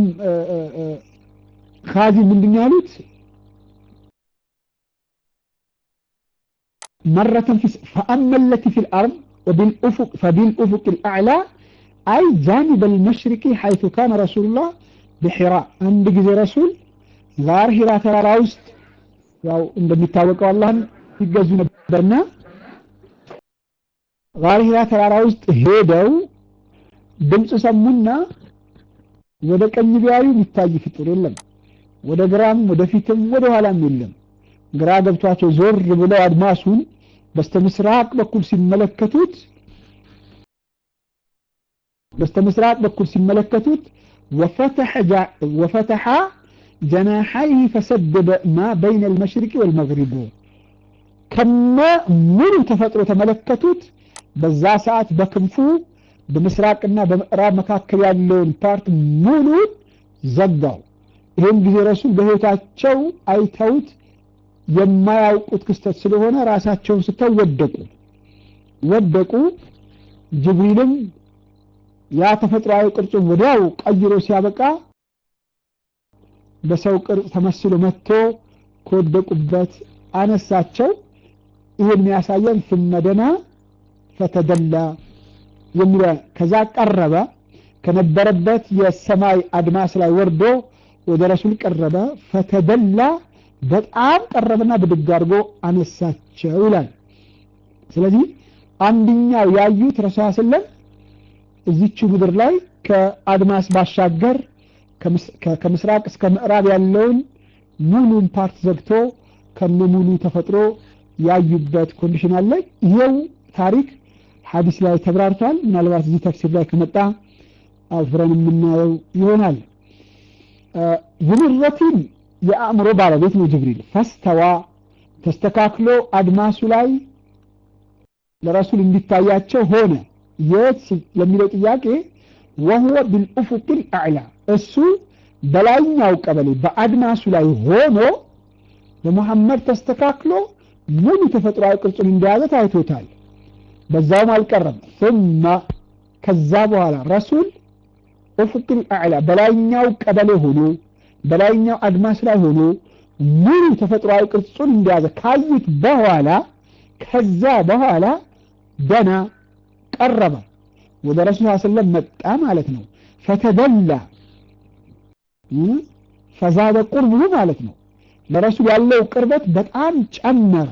ካዚ ምንድን ያሉት مرة في فأما التي في الأرض وبالأفق فبالأفق الأعلى أي جانب المشرق حيث كان رسول الله بحراء عند ጊዜ ረሱል ጋር ሂራ ተራራ ውስጥ ያው እንደሚታወቀው አላህን ይገዙ ነበርና ጋር ሂራ ተራራ ውስጥ ሄደው ድምፅ ሰሙና ወደ ቀኝ ቢያዩ የሚታይ ፍጡር የለም ወደ ግራም ወደፊትም ወደ ኋላም የለም ግራ ገብቷቸው ዞር ብለው አድማሱን በስተምስራቅ በኩል ሲመለከቱት በስተምስራቅ በኩል ሲመለከቱት وفتح جا وفتح جناحيه فسدد ما بين المشرق والمغرب كما من تفطر تملكتوت በዛ ሰዓት በክንፉ በምስራቅና በምዕራብ መካከል ያለውን ፓርት ሙሉ ዘጋው ይህም ጊዜ ረሱል በህይወታቸው አይተውት የማያውቁት ክስተት ስለሆነ ራሳቸውን ስተው ወደቁ ወደቁ ጅብሪልም ያ ተፈጥሯዊ ቅርጹን ወዲያው ቀይሮ ሲያበቃ በሰው ቅርጽ ተመስሎ መጥቶ ከወደቁበት አነሳቸው ይህን የሚያሳየን ፍመደና ፈተደላ የሚለው ከዛ ቀረበ ከነበረበት የሰማይ አድማስ ላይ ወርዶ ወደ ረሱል ቀረበ ፈተደላ በጣም ቀረበና ብድግ አድርጎ አነሳቸው ይላል ስለዚህ አንድኛው ያዩት ረሱ ስለም እዚቹ ምድር ላይ ከአድማስ ባሻገር ከምስራቅ እስከ ምዕራብ ያለውን ሙሉን ፓርት ዘግቶ ከነ ሙሉ ተፈጥሮ ያዩበት ኮንዲሽን አለ ይሄው ታሪክ ሐዲስ ላይ ተብራርቷል ምናልባት እዚህ ተፍሲር ላይ ከመጣ አብረን የምናየው ይሆናል ዝምረቲን የአእምሮ ባለቤት ነው ጅብሪል ፈስተዋ ተስተካክሎ አድማሱ ላይ ለረሱል እንዲታያቸው ሆነ የት ለሚለው ጥያቄ ወሁወ ቢልኡፉቅል አዕላ እሱ በላይኛው ቀበሌ በአድማሱ ላይ ሆኖ በሙሐመድ ተስተካክሎ ሙሉ ተፈጥሯዊ ቅርጹን እንደያዘ ታይቶታል በዛውም አልቀረም ثم ከዛ በኋላ ረሱል ኡፍቅል አዕላ በላይኛው ቀበሌ ሆኖ በላይኛው አድማስ ላይ ሆኖ ሙሉ ተፈጥሯዊ ቅርጹን እንደያዘ ካዩት በኋላ ከዛ በኋላ ደና ቀረበ ወደ ረሱል ሰለም መጣ ማለት ነው ፈተደላ ፈዛደ ቁርብሁ ማለት ነው ለረሱል ያለው ቅርበት በጣም ጨመረ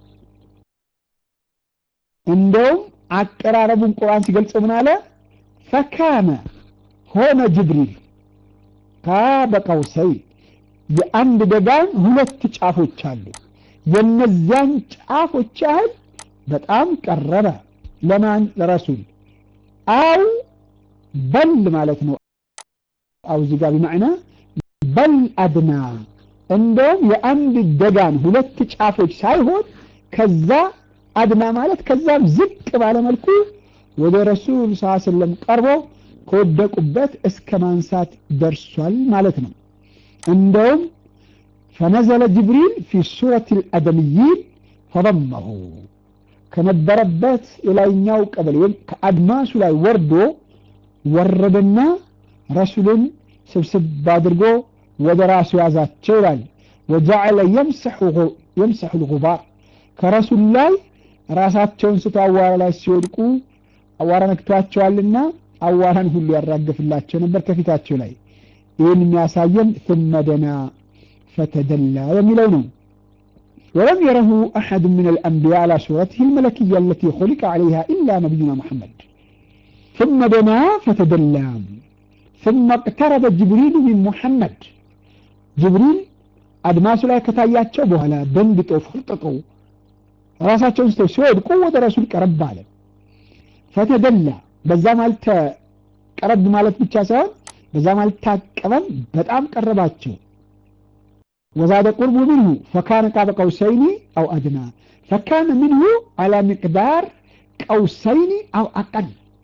እንደውም አቀራረቡን ቁርአን ሲገልጽ ምን አለ ፈካነ ሆነ ጅብሪል ካበቀውሰይ የአንድ ደጋን ሁለት ጫፎች አሉ የነዚያን ጫፎች ያህል በጣም ቀረበ ለማን ለረሱል አው በል ማለት ነው አው እዚህ ጋር ቢማዕና በል አድና እንደውም የአንድ ደጋን ሁለት ጫፎች ሳይሆን ከዛ አድና ማለት ከዛም ዝቅ ባለ መልኩ ወደ ረሱል ስ ሰለም ቀርቦ ከወደቁበት እስከ ማንሳት ደርሷል ማለት ነው እንደውም ፈነዘለ ጅብሪል ፊ ሱረት ልአደምይን ፈضመሁ ከነበረበት የላይኛው ቀበሌ ወይም ከአድማሱ ላይ ወርዶ ወረደና ረሱልን ስብስብ አድርጎ ወደ ራሱ ያዛቸው ይላል ወጀዐለ የምሰሑ ልጉባር ከረሱል ላይ ራሳቸውን ስቶ አዋራ ላይ ሲወድቁ አዋራ ነክቷቸዋልና አዋራን ሁሉ ያራግፍላቸው ነበር ከፊታቸው ላይ ይህን የሚያሳየን ثم دنا فتدلى የሚለው ነው ولم يره أحد من الأنبياء على صورته الملكية التي خلق عليها إلا نبينا محمد ثم دنا فتدلى ثم اقترب جبريل من محمد جبريل አድማሱ ላይ ከታያቸው በኋላ ደንግጠው ፈርጥጠው ራሳቸውን ስተው ሲወድቁ ወደ ረሱል ቀረብ አለ ፈተደላ በዛም አልተቀረብ ማለት ብቻ ሳይሆን በዛም አልታቀበም በጣም ቀረባቸው وزاد قرب منه فكان قاب قوسين أو أدنى فكان منه على مقدار قوسين أو أقل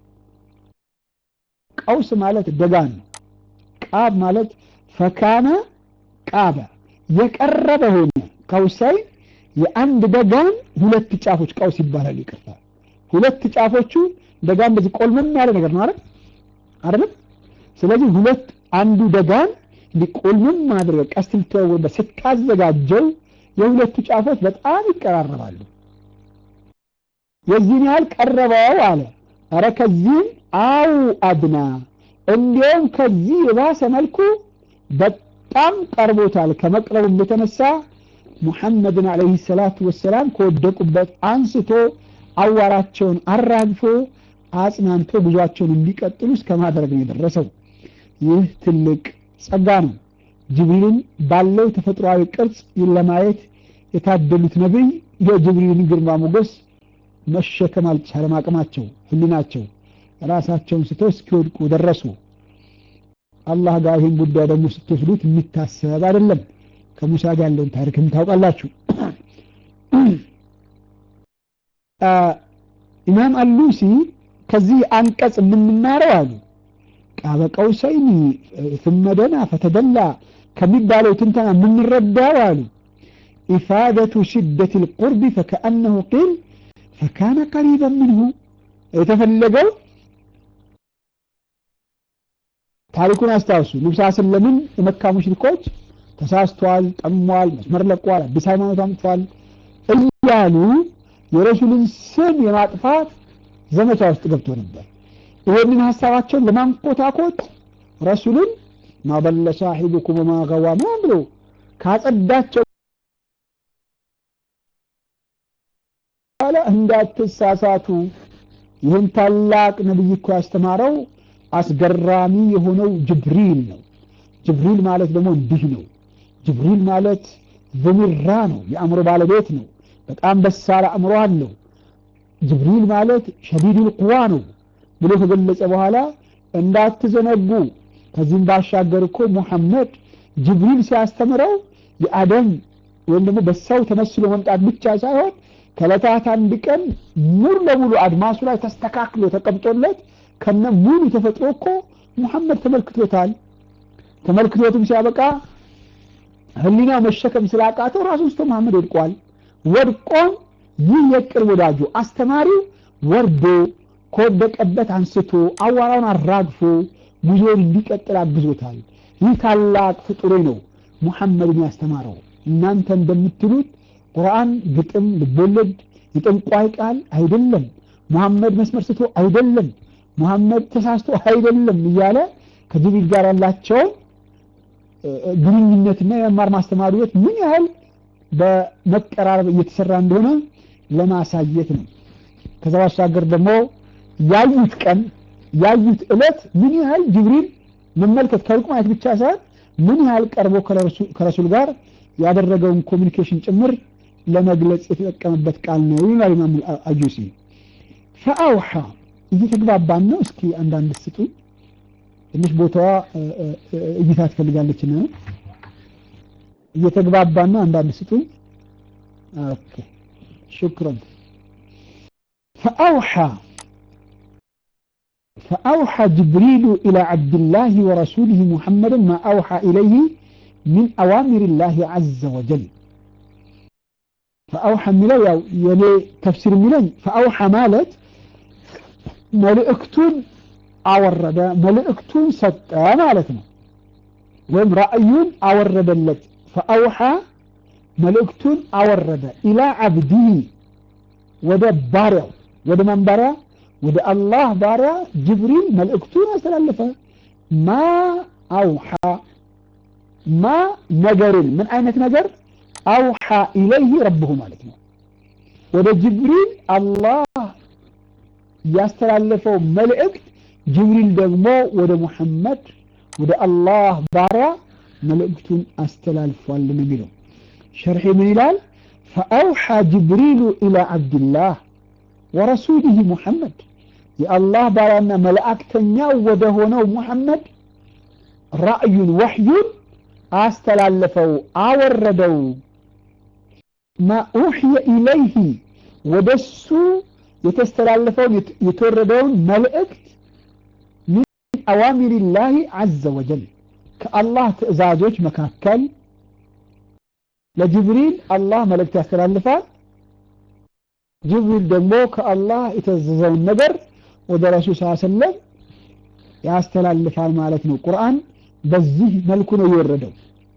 قوس مالت دقان قاب مالت فكان قاب يقرب هنا قوسين የአንድ ደጋን ሁለት ጫፎች ቀውስ ይባላል ይቅርታ ሁለት ጫፎቹ ደጋን እንደዚህ ቆልመም ያለ ነገር ነው አይደል አይደል ስለዚህ ሁለት አንዱ ደጋን እንዲቆልምም ማድረግ ቀስት ልትወርበት ስታዘጋጀው የሁለቱ ጫፎች በጣም ይቀራረባሉ የዚህን ያህል ቀረበው አለ ኧረ ከዚህም አው አድና እንዲሁም ከዚህ የባሰ መልኩ በጣም ቀርቦታል ከመቅረቡም የተነሳ ሙሐመድን አለይሂ ሰላቱ ወሰላም ከወደቁበት አንስቶ አዋራቸውን አራግፎ አጽናንቶ ጉዟቸውን እንዲቀጥሉ እስከ ማድረግ ነው የደረሰው ይህ ትልቅ ጸጋ ነው ጅብሪልን ባለው ተፈጥሯዊ ቅርጽ ለማየት የታደሉት ነቢይ የጅብሪልን ግርማ ሞገስ መሸከም አልቻለም አቅማቸው ህሊናቸው ራሳቸውን ስተው እስኪወድቁ ደረሱ አላህ ጋር ይህን ጉዳይ ደግሞ ስትወስዱት የሚታሰብ አይደለም ከሙሳ ጋር ያለውን ታሪክም ታውቃላችሁ ኢማም አሉሲ ከዚህ አንቀጽ የምንማረው አሉ ቃበ ቀውሰይኒ ثم دنا فتدلى ከሚባለው ትንተና የምንረዳው አሉ ኢፋደቱ ሽደት القرب فكأنه قيل فكان قريبا منه የተፈለገው ታሪኩን አስታውሱ ንብሳ ስለምን የመካ ሙሽሪኮች ተሳስቷል ጠሟል መስመር ለቋል አዲስ ሃይማኖት አምጥቷል እያሉ የረሱልን ስም የማጥፋት ዘመቻ ውስጥ ገብቶ ነበር ይሄንን ሀሳባቸውን ለማንኮታኮት ረሱልን ማበለ ሳሒቡኩም ወማ ገዋ ምናምን ብሎ ካጸዳቸው በኋላ እንዳትሳሳቱ ይህን ታላቅ ነብይ እኮ ያስተማረው አስገራሚ የሆነው ጅብሪል ነው ጅብሪል ማለት ደግሞ እንዲህ ነው ጅብሪል ማለት ዘሚራ ነው የአእምሮ ባለቤት ነው በጣም በሳል አእምሮ አለው ጅብሪል ማለት ሸዲዱል ቁዋ ነው ብሎ ከገለጸ በኋላ እንዳትዘነጉ ከዚህም ባሻገር እኮ ሙሐመድ ጅብሪል ሲያስተምረው የአደም ወይም ደግሞ በሰው ተመስሎ መምጣት ብቻ ሳይሆን ከዕለታት አንድ ቀን ሙሉ ለሙሉ አድማሱ ላይ ተስተካክሎ ተቀምጦለት ከነ ሙሉ ተፈጥሮ እኮ ሙሐመድ ተመልክቶታል። ተመልክቶትም ሲያበቃ ህሊናው መሸከም ስላቃተው ራሱን ስቶ መሐመድ ወድቋል። ወድቆም ይህ የቅርብ ወዳጁ አስተማሪው ወርዶ ከወደቀበት አንስቶ አዋራውን አራግፎ ጉዞውን እንዲቀጥል አግዞታል። ይህ ታላቅ ፍጡሬ ነው ሙሐመድን ያስተማረው። እናንተ እንደምትሉት ቁርአን ግጥም፣ ልቦለድ፣ የጠንቋይ ቃል አይደለም። ሙሐመድ መስመር ስቶ አይደለም። ሙሐመድ ተሳስቶ አይደለም እያለ ከጅብሪል ጋር ያላቸውን ግንኙነትና የመማር ማስተማር ህይወት ምን ያህል በመቀራረብ እየተሰራ እንደሆነ ለማሳየት ነው። ከዛ ባሻገር ደግሞ ያዩት ቀን ያዩት ዕለት ምን ያህል ጅብሪል መመልከት ከሩቅ ማየት ብቻ ሳይሆን ምን ያህል ቀርቦ ከረሱል ጋር ያደረገውን ኮሚኒኬሽን ጭምር ለመግለጽ የተጠቀመበት ቃል ነው ይላል ኢማም አልጁሲ። ፈአውሓ እየተግባባን ነው። እስኪ አንዳንድ ስጡ። ትንሽ ቦታዋ እይታ ትፈልጋለችና ነው። እየተግባባን ነው። አንዳንድ ስጡ። ኦኬ ሹክራን። ፈአውሓ فأوحى جبريل إلى عبد الله ورسوله محمد ما أوحى إليه من أوامر الله عز وجل فأوحى ملو يلي تفسير ملي فأوحى مالت ملئكتون أورد ملئكتون ست مالتنا وهم رأيون أورد اللت فأوحى ملئكتون أورد إلى عبده ودبارع ودمنبرع ወደ አላህ ባሪያ ጅብሪል መልእክቱን አስተላለፈ። ማ አውሓ ማ ነገርን ምን አይነት ነገር አውሓ ኢለይህ ረብሁ ማለት ነው። ወደ ጅብሪል አላህ ያስተላለፈው መልእክት ጅብሪል ደግሞ ወደ ሙሐመድ ወደ አላህ ባሪያ መልእክቱን አስተላልፏል ነው የሚለው። ሸርሒ ምን ይላል? ፈአውሓ ጅብሪሉ ኢላ ዓብድላህ ወረሱሊህ ሙሐመድ የአላህ ባሪያና መላእክተኛው ወደ ሆነው ሙሐመድ ራእዩን ወሕዩን አስተላለፈው አወረደው። ማ ኡሕየ ኢለይህ ወደሱ የተስተላለፈውን የተወረደውን መልእክት ሚን አዋሚሪላህ ዐዘ ወጀል ከአላህ ትእዛዞች መካከል ለጅብሪል አላህ መልእክት ያስተላልፋል። ጅብሪል ደግሞ ከአላህ የተዘዘውን ነገር ወደ ረሱል ስ ሰለም ያስተላልፋል ማለት ነው። ቁርአን በዚህ መልኩ ነው የወረደው።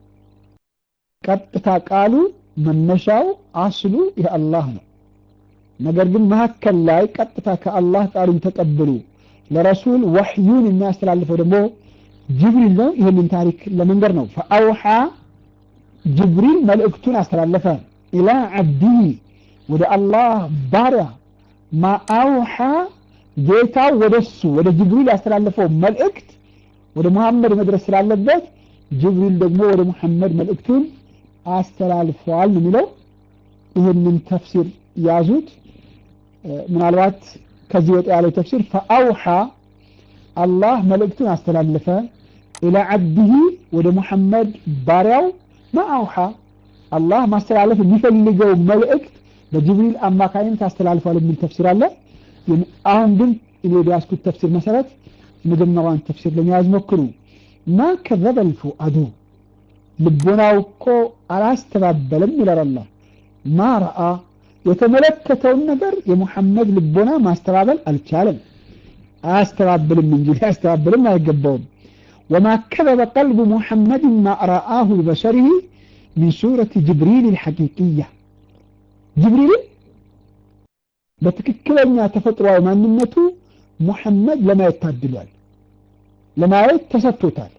ቀጥታ ቃሉ መነሻው አስሉ የአላህ ነው። ነገር ግን መካከል ላይ ቀጥታ ከአላህ ቃሉን ተቀብሉ ለረሱል ወሕዩን የሚያስተላልፈው ደግሞ ጅብሪል ነው። ይህንን ታሪክ ለመንገር ነው። ፈአውሓ ጅብሪል መልእክቱን አስተላለፈ ኢላ ዓብዲህ ወደ አላህ ባሪያ ማአውሓ ጌታው ወደሱ ወደ ጅብሪል ያስተላለፈው መልእክት ወደ ሙሐመድ መድረስ ስላለበት ጅብሪል ደግሞ ወደ ሙሐመድ መልእክቱን አስተላልፈዋል ነው የሚለው። ይህንን ተፍሲር ያዙት። ምናልባት ከዚህ ወጣ ያለው ተፍሲር ፈአውሓ አላህ መልእክቱን አስተላለፈ ኢላ ዓብዲህ ወደ ሙሐመድ ባሪያው ማአውሓ አላህ ማስተላለፍ የሚፈልገው መልእክት በጅብሪል አማካኝነት አስተላልፏል የሚል ተፍሲር አለ። አሁን ግን እኔ በያዝኩት ተፍሲር መሰረት የመጀመሪያውን ተፍሲር ለመያዝ ሞክሩ። ማ ከዘበል ፉአዱ ልቦናው እኮ አላስተባበለም ይላል አላህ። ማ ረአ የተመለከተውን ነገር የሙሐመድ ልቦና ማስተባበል አልቻለም። አያስተባብልም እንጂ ሊያስተባብልም አይገባውም። ወማ ከዘበ ቀልቡ ሙሐመድን ማ ረአሁ ቢበሰሪህ ሚን ሱረት ጅብሪል ልሐቂቅያ ጅብሪልን በትክክለኛ ተፈጥሯዊ ማንነቱ ሙሐመድ ለማየት ታድሏል፣ ለማየት ተሰጥቶታል።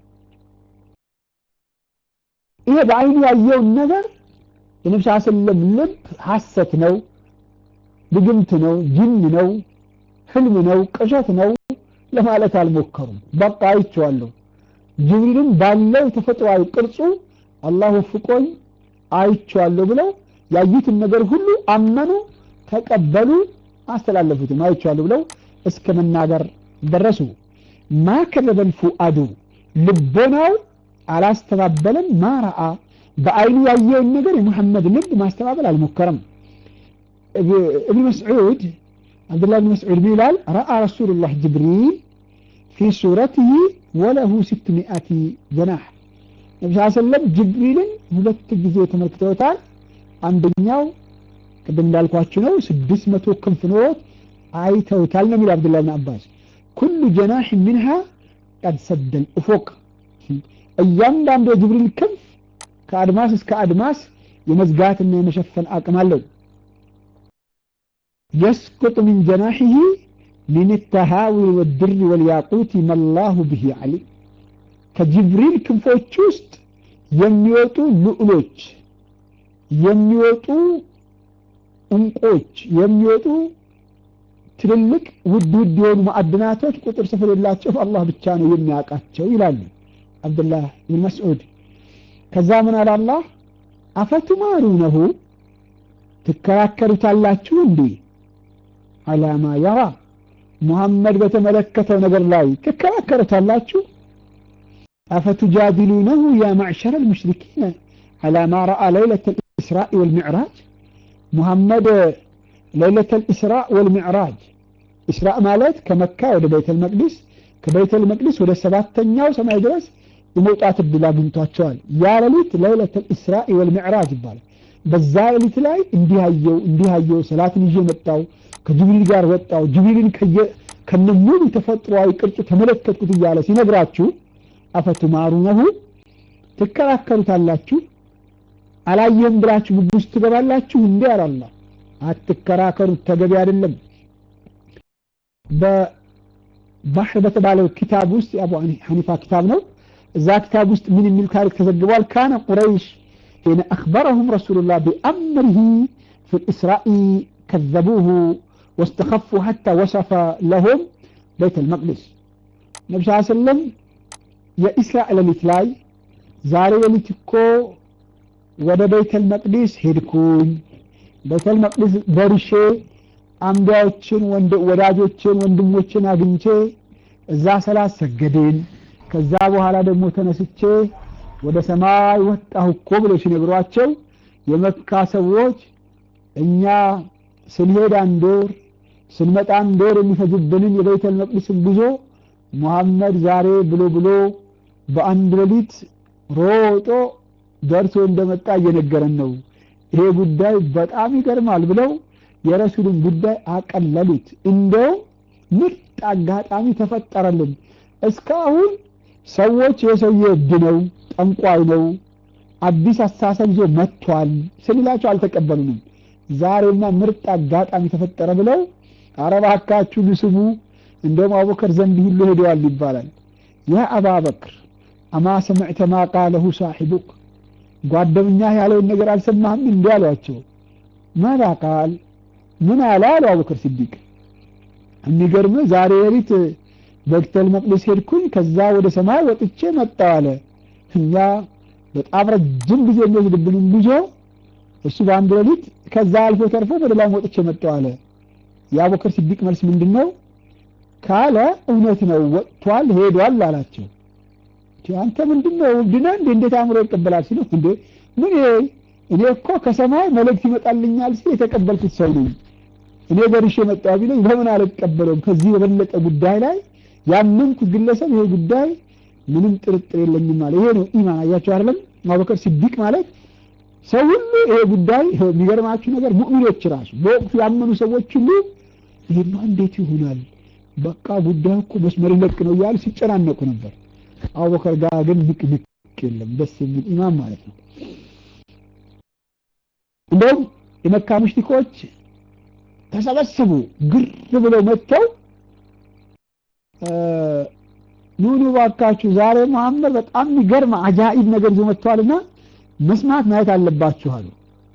ይሄ በአይኑ ያየውን ነገር የነብስ ሰለም ልብ ሐሰት ነው፣ ድግምት ነው፣ ጅን ነው፣ ህልም ነው፣ ቅዠት ነው ለማለት አልሞከሩም። በቃ አይቼዋለሁ። ጅብሪልን ባለው ተፈጥሯዊ ቅርጹ አላህ ወፍቆኝ አይቼዋለሁ ብለው ያዩትን ነገር ሁሉ አመኑ፣ ተቀበሉ፣ አስተላለፉትም። አይቼዋለሁ ብለው እስከ መናገር ደረሱ። ማ ከዘበል ፉአዱ ልቦናው አላስተባበለም። ማረአ በአይኑ ያየውን ነገር የሙሐመድ ልብ ማስተባበል አልሞከረም። ابن مسعود عبد الله بن مسعود بيلال رأى رسول الله جبريل في صورته وله ستمائة جناح ነቢ ስ ሰለም ጅብሪልን ሁለት ጊዜ ተመልክተውታል አንደኛው ቅድም እንዳልኳችሁ ነው ስድስት መቶ ክንፍ ኖሮት አይተውታል ነው የሚል አብዱላህ ብን አባስ ኩሉ ጀናሕ ሚንሃ ቀድ ሰደል ኡፎቅ እያንዳንዱ የጅብሪል ክንፍ ከአድማስ እስከ አድማስ የመዝጋትና የመሸፈን አቅም አለው يسقط من جناحه من التهاوي والدر والياقوت ما الله به عليم ከጅብሪል ክንፎች ውስጥ የሚወጡ ልዑሎች የሚወጡ እንቆች የሚወጡ ትልልቅ ውድ ውድ የሆኑ ማዕድናቶች ቁጥር ስፍር የላቸው አላህ ብቻ ነው የሚያውቃቸው ይላሉ አብዱላህ ብን መስዑድ ከዛ ምን አለ አላህ አፈቱማሩነሁ ትከራከሩታላችሁ እንዴ አላማ ያራ ሙሐመድ በተመለከተው ነገር ላይ ትከራከሩታላችሁ أفتجادلونه يا معشر المشركين على ما رأى ليلة الإسراء والمعراج محمد ليلة الإسراء والمعراج إسراء مالت كمكة ولا بيت المقدس كبيت المقدس ولا سبات تنياو سمع درس يموتات الدلا بنتواتشوال يا ليلة ليلة الإسراء والمعراج يبال በዛ ሌሊት ላይ እንዲህ አየው እንዲህ አየው ሰላትን ይዤ መጣው ከጅብሪል ጋር ወጣው ጅብሪልን ከነሙሉ ተፈጥሯዊ ቅርጹ ተመለከትኩት እያለ ሲነግራችሁ አፈቱማሩነሁ ትከራከሩታላችሁ አላየህም ብላችሁ ግብ ውስጥ ትገባላችሁ እንዴ አላላ አትከራከሩት ተገቢ አይደለም በባሕር በተባለው ኪታብ ውስጥ የአቡ ሐኒፋ ኪታብ ነው እዛ ኪታብ ውስጥ ምን የሚል ታሪክ ተዘግቧል ካነ ቁረይሽ حين أخبرهم رسول الله بأمره في الإسراء كذبوه واستخفوا حتى وصف لهم بيت المقدس النبي صلى الله عليه وسلم የኢስራኤል ሌሊት ላይ ዛሬ ሌሊት እኮ ወደ ቤተል መቅዲስ ሄድኩኝ ቤተል መቅዲስ ደርሼ አንቢያዎችን ወዳጆችን ወንድሞችን አግኝቼ እዛ ሰላት ሰገድን ከዛ በኋላ ደግሞ ተነስቼ ወደ ሰማይ ወጣሁ እኮ ብሎ ሲነግሯቸው የመካ ሰዎች እኛ ስንሄድ አንድ ወር ስንመጣ አንድ ወር የሚፈጅብንን የቤተል መቅዲስን ጉዞ ሙሐመድ ዛሬ ብሎ ብሎ በአንድ ሌሊት ሮጦ ደርሶ እንደመጣ እየነገረን ነው ይሄ ጉዳይ በጣም ይገርማል ብለው የረሱልን ጉዳይ አቀለሉት እንደው ምርጥ አጋጣሚ ተፈጠረልን እስካሁን ሰዎች የሰውዬ እብድ ነው ጠንቋይ ነው አዲስ አስተሳሰብ ይዞ መጥቷል ስንላቸው አልተቀበሉንም ዛሬማ ምርጥ አጋጣሚ ተፈጠረ ብለው አረባካችሁ ልስሙ እንደውም አቡበክር ዘንድ ሁሉ ሄደዋል ይባላል ያ አባበክር አማ ሰምዕተ ማ ቃለሁ ሳሒቡክ ጓደኛ ያለውን ነገር አልሰማህም እንዲ አሏቸው ማዛ ቃል ምን አለ አሉ አቡበክር ሲዲቅ የሚገርም ዛሬ ሌሊት በክተል መቅደስ ሄድኩኝ ከዛ ወደ ሰማይ ወጥቼ መጣው አለ እኛ በጣም ረጅም ጊዜ የሚወስድብንን ጉዞ እሱ በአንድ ሌሊት ከዛ አልፎ ተርፎ ወደ ላይ ወጥቼ መጣው አለ የአቡበክር ሲዲቅ መልስ ምንድን ነው ካለ እውነት ነው ወጥቷል ሄዷል አላቸው አንተ ምንድን ነው እብድነ እንዴ እንዴት አእምሮ ይቀበላል ሲሉ እንዴ ምን እኔ እኮ ከሰማይ መልእክት ይመጣልኛል ሲል የተቀበልኩት ሰው ነኝ እኔ ደርሼ መጣ ቢለኝ በምን አልቀበለውም ከዚህ የበለጠ ጉዳይ ላይ ያመንኩት ግለሰብ ይሄ ጉዳይ ምንም ጥርጥር የለኝም አለ ይሄ ነው ኢማን አያቸው አይደለም አቡበከር ሲዲቅ ማለት ሰው ሁሉ ይሄ ጉዳይ የሚገርማችሁ ነገር ሙእሚኖች ራሱ በወቅቱ ያመኑ ሰዎች ሁሉ ይሄማ እንዴት ይሆናል በቃ ጉዳዩ እኮ መስመር ይለቅ ነው እያሉ ሲጨናነቁ ነበር አቡበከር ጋር ግን ንቅንቅ የለም ደስ የሚል ኢማም ማለት ነው እንደውም የመካ ሙሽሪኮች ተሰበሰቡ ግር ብለው መጥተው ኑኑ ባካችሁ ዛሬ መሐመድ በጣም የሚገርም አጃኢብ ነገር ይዞ መጥቷልና መስማት ማየት አለባችሁ አሉ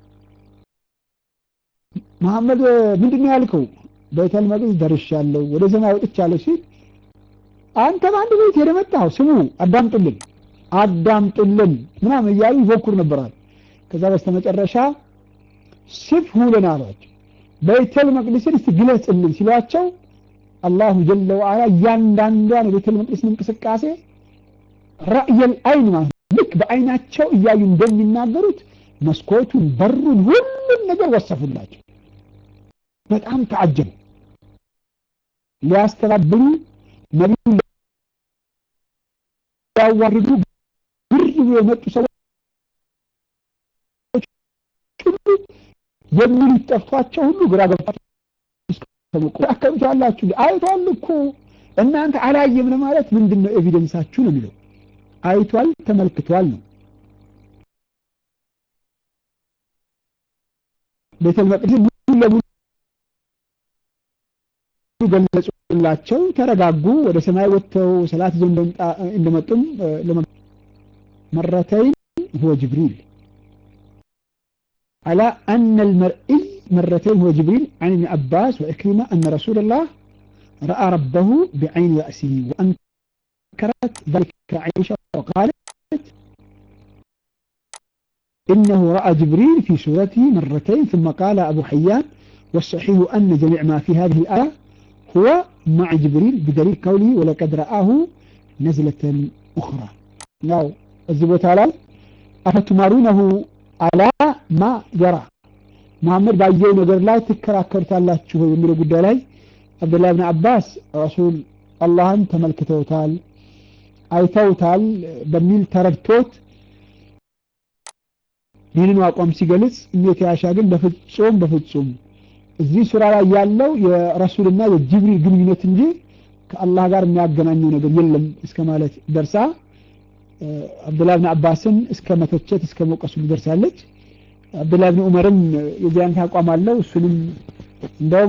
መሐመድ ምንድን ነው ያልከው ቤተል መቅደስ ደርሻለሁ ወደ ሰማይ ወጥቻለሁ ሲል አንተ በአንድ ቤት ሄደ መጣው ስሙ አዳምጡልን አዳምጡልን ምናምን እያሉ ይፎክሩ ነበራል ከዛ በስተመጨረሻ ስፍ ሁለን አሏቸው ቤተል መቅደስን እስቲ ግለጽልን ሲሏቸው አላሁ ጀለ ወዓላ እያንዳንዷን የቤተል መቅደስን እንቅስቃሴ ራእየል አይን ማለት ልክ በአይናቸው እያዩ እንደሚናገሩት መስኮቱን በሩን ሁሉም ነገር ወሰፉላቸው በጣም ተዓጀቡ። ሊያስተባብሉ ነቢዩን ሊያዋርዱ ግር ብሎ የመጡ ሰዎች ሁሉ የሚሉት ጠፍቷቸው ሁሉ ግራ ገብቷቸው አከብታላችሁ አይቷል እኮ እናንተ አላየም ለማለት ምንድን ነው ኤቪደንሳችሁ ነው የሚለው አይቷል ተመልክቷል ነው ቤተል መቅደስ ሙሉ ለሙሉ ገለጹላቸው ተረጋጉ ወደ ሰማይ ወጥተው ሰላት ይዘው እንደመጡም መረተይን هو جبريل على أن المرئي مرتين هو جبريل عن ابن عباس وإكرمة أن رسول الله رأى ربه بعين رأسه وأنكرت ذلك عائشة وقالت إنه رأى جبريل في سورته مرتين ثم قال أبو حيان والصحيح أن جميع ما في هذه الآية هو مع جبريل بدليل قوله ولقد رآه نزلة أخرى ناو الزبوت على أفتمارونه على ما يرى محمد بايو نجر لا تكراكر تالا تشوفه يمر قد لي عبد الله بن عباس رسول الله تملكتوتال አይተውታል በሚል ተረድቶት ይህንን አቋም ሲገልጽ እሜት ያሻ ግን በፍጹም በፍጹም እዚህ ሱራ ላይ ያለው የረሱልና የጅብሪል ግንኙነት እንጂ ከአላህ ጋር የሚያገናኘው ነገር የለም እስከ ማለት ደርሳ አብዱላህ ብን አባስን እስከ መተቸት እስከ መውቀሱ ደርሳለች። አብዱላህ ብን ዑመርም የዚህ አይነት አቋም አለው። እሱንም እንደውም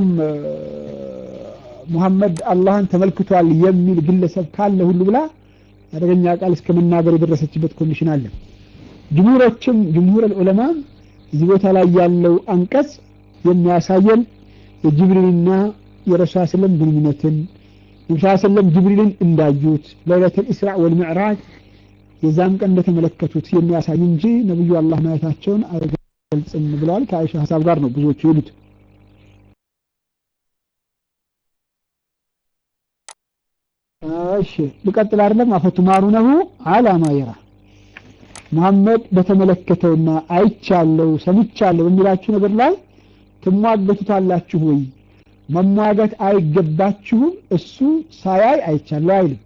ሙሐመድ አላህን ተመልክቷል የሚል ግለሰብ ካለ ሁሉ ብላ አደገኛ ቃል እስከ መናገር የደረሰችበት ኮንዲሽን አለ። ጅምሁሮችም ጅምሁር ዑለማ እዚህ ቦታ ላይ ያለው አንቀጽ የሚያሳየን የጅብሪልና የረሱል ሰለም ግንኙነትን ነብዩ ሰለም ጅብሪልን እንዳዩት ለይለቱል ኢስራ ወል ሚዕራጅ የዛን ቀን እንደተመለከቱት የሚያሳይ እንጂ ነብዩ አላህ ማየታቸውን አይገልጽም ብለዋል። ከአይሻ ሀሳብ ጋር ነው ብዙዎቹ ይሉት። እሺ ልቀጥል አይደለም አፈቱማሩነሁ አላ ማ የራ መሐመድ በተመለከተውና አይቻለው ሰምቻለሁ በሚላችሁ ነገር ላይ ትሟገቱታላችሁ ወይ? መሟገት አይገባችሁም። እሱ ሳያይ አይቻለሁ አይልም።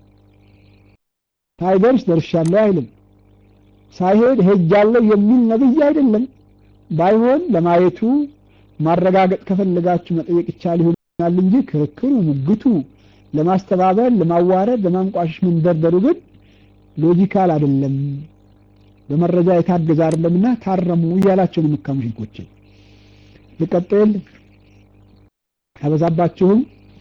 ሳይደርስ ደርሻለሁ አይልም። ሳይሄድ ሄጃለሁ የሚል ነብይ አይደለም። ባይሆን ለማየቱ ማረጋገጥ ከፈለጋችሁ መጠየቅ ይቻል ይሆናል እንጂ ክርክሩ፣ ሙግቱ፣ ለማስተባበል፣ ለማዋረድ፣ ለማንቋሸሽ መንደርደሩ ግን ሎጂካል አይደለም። በመረጃ የታገዘ አይደለምና ታረሙ እያላቸው ነው መካ ሙሽሪኮችን። ልቀጥል አበዛባችሁም።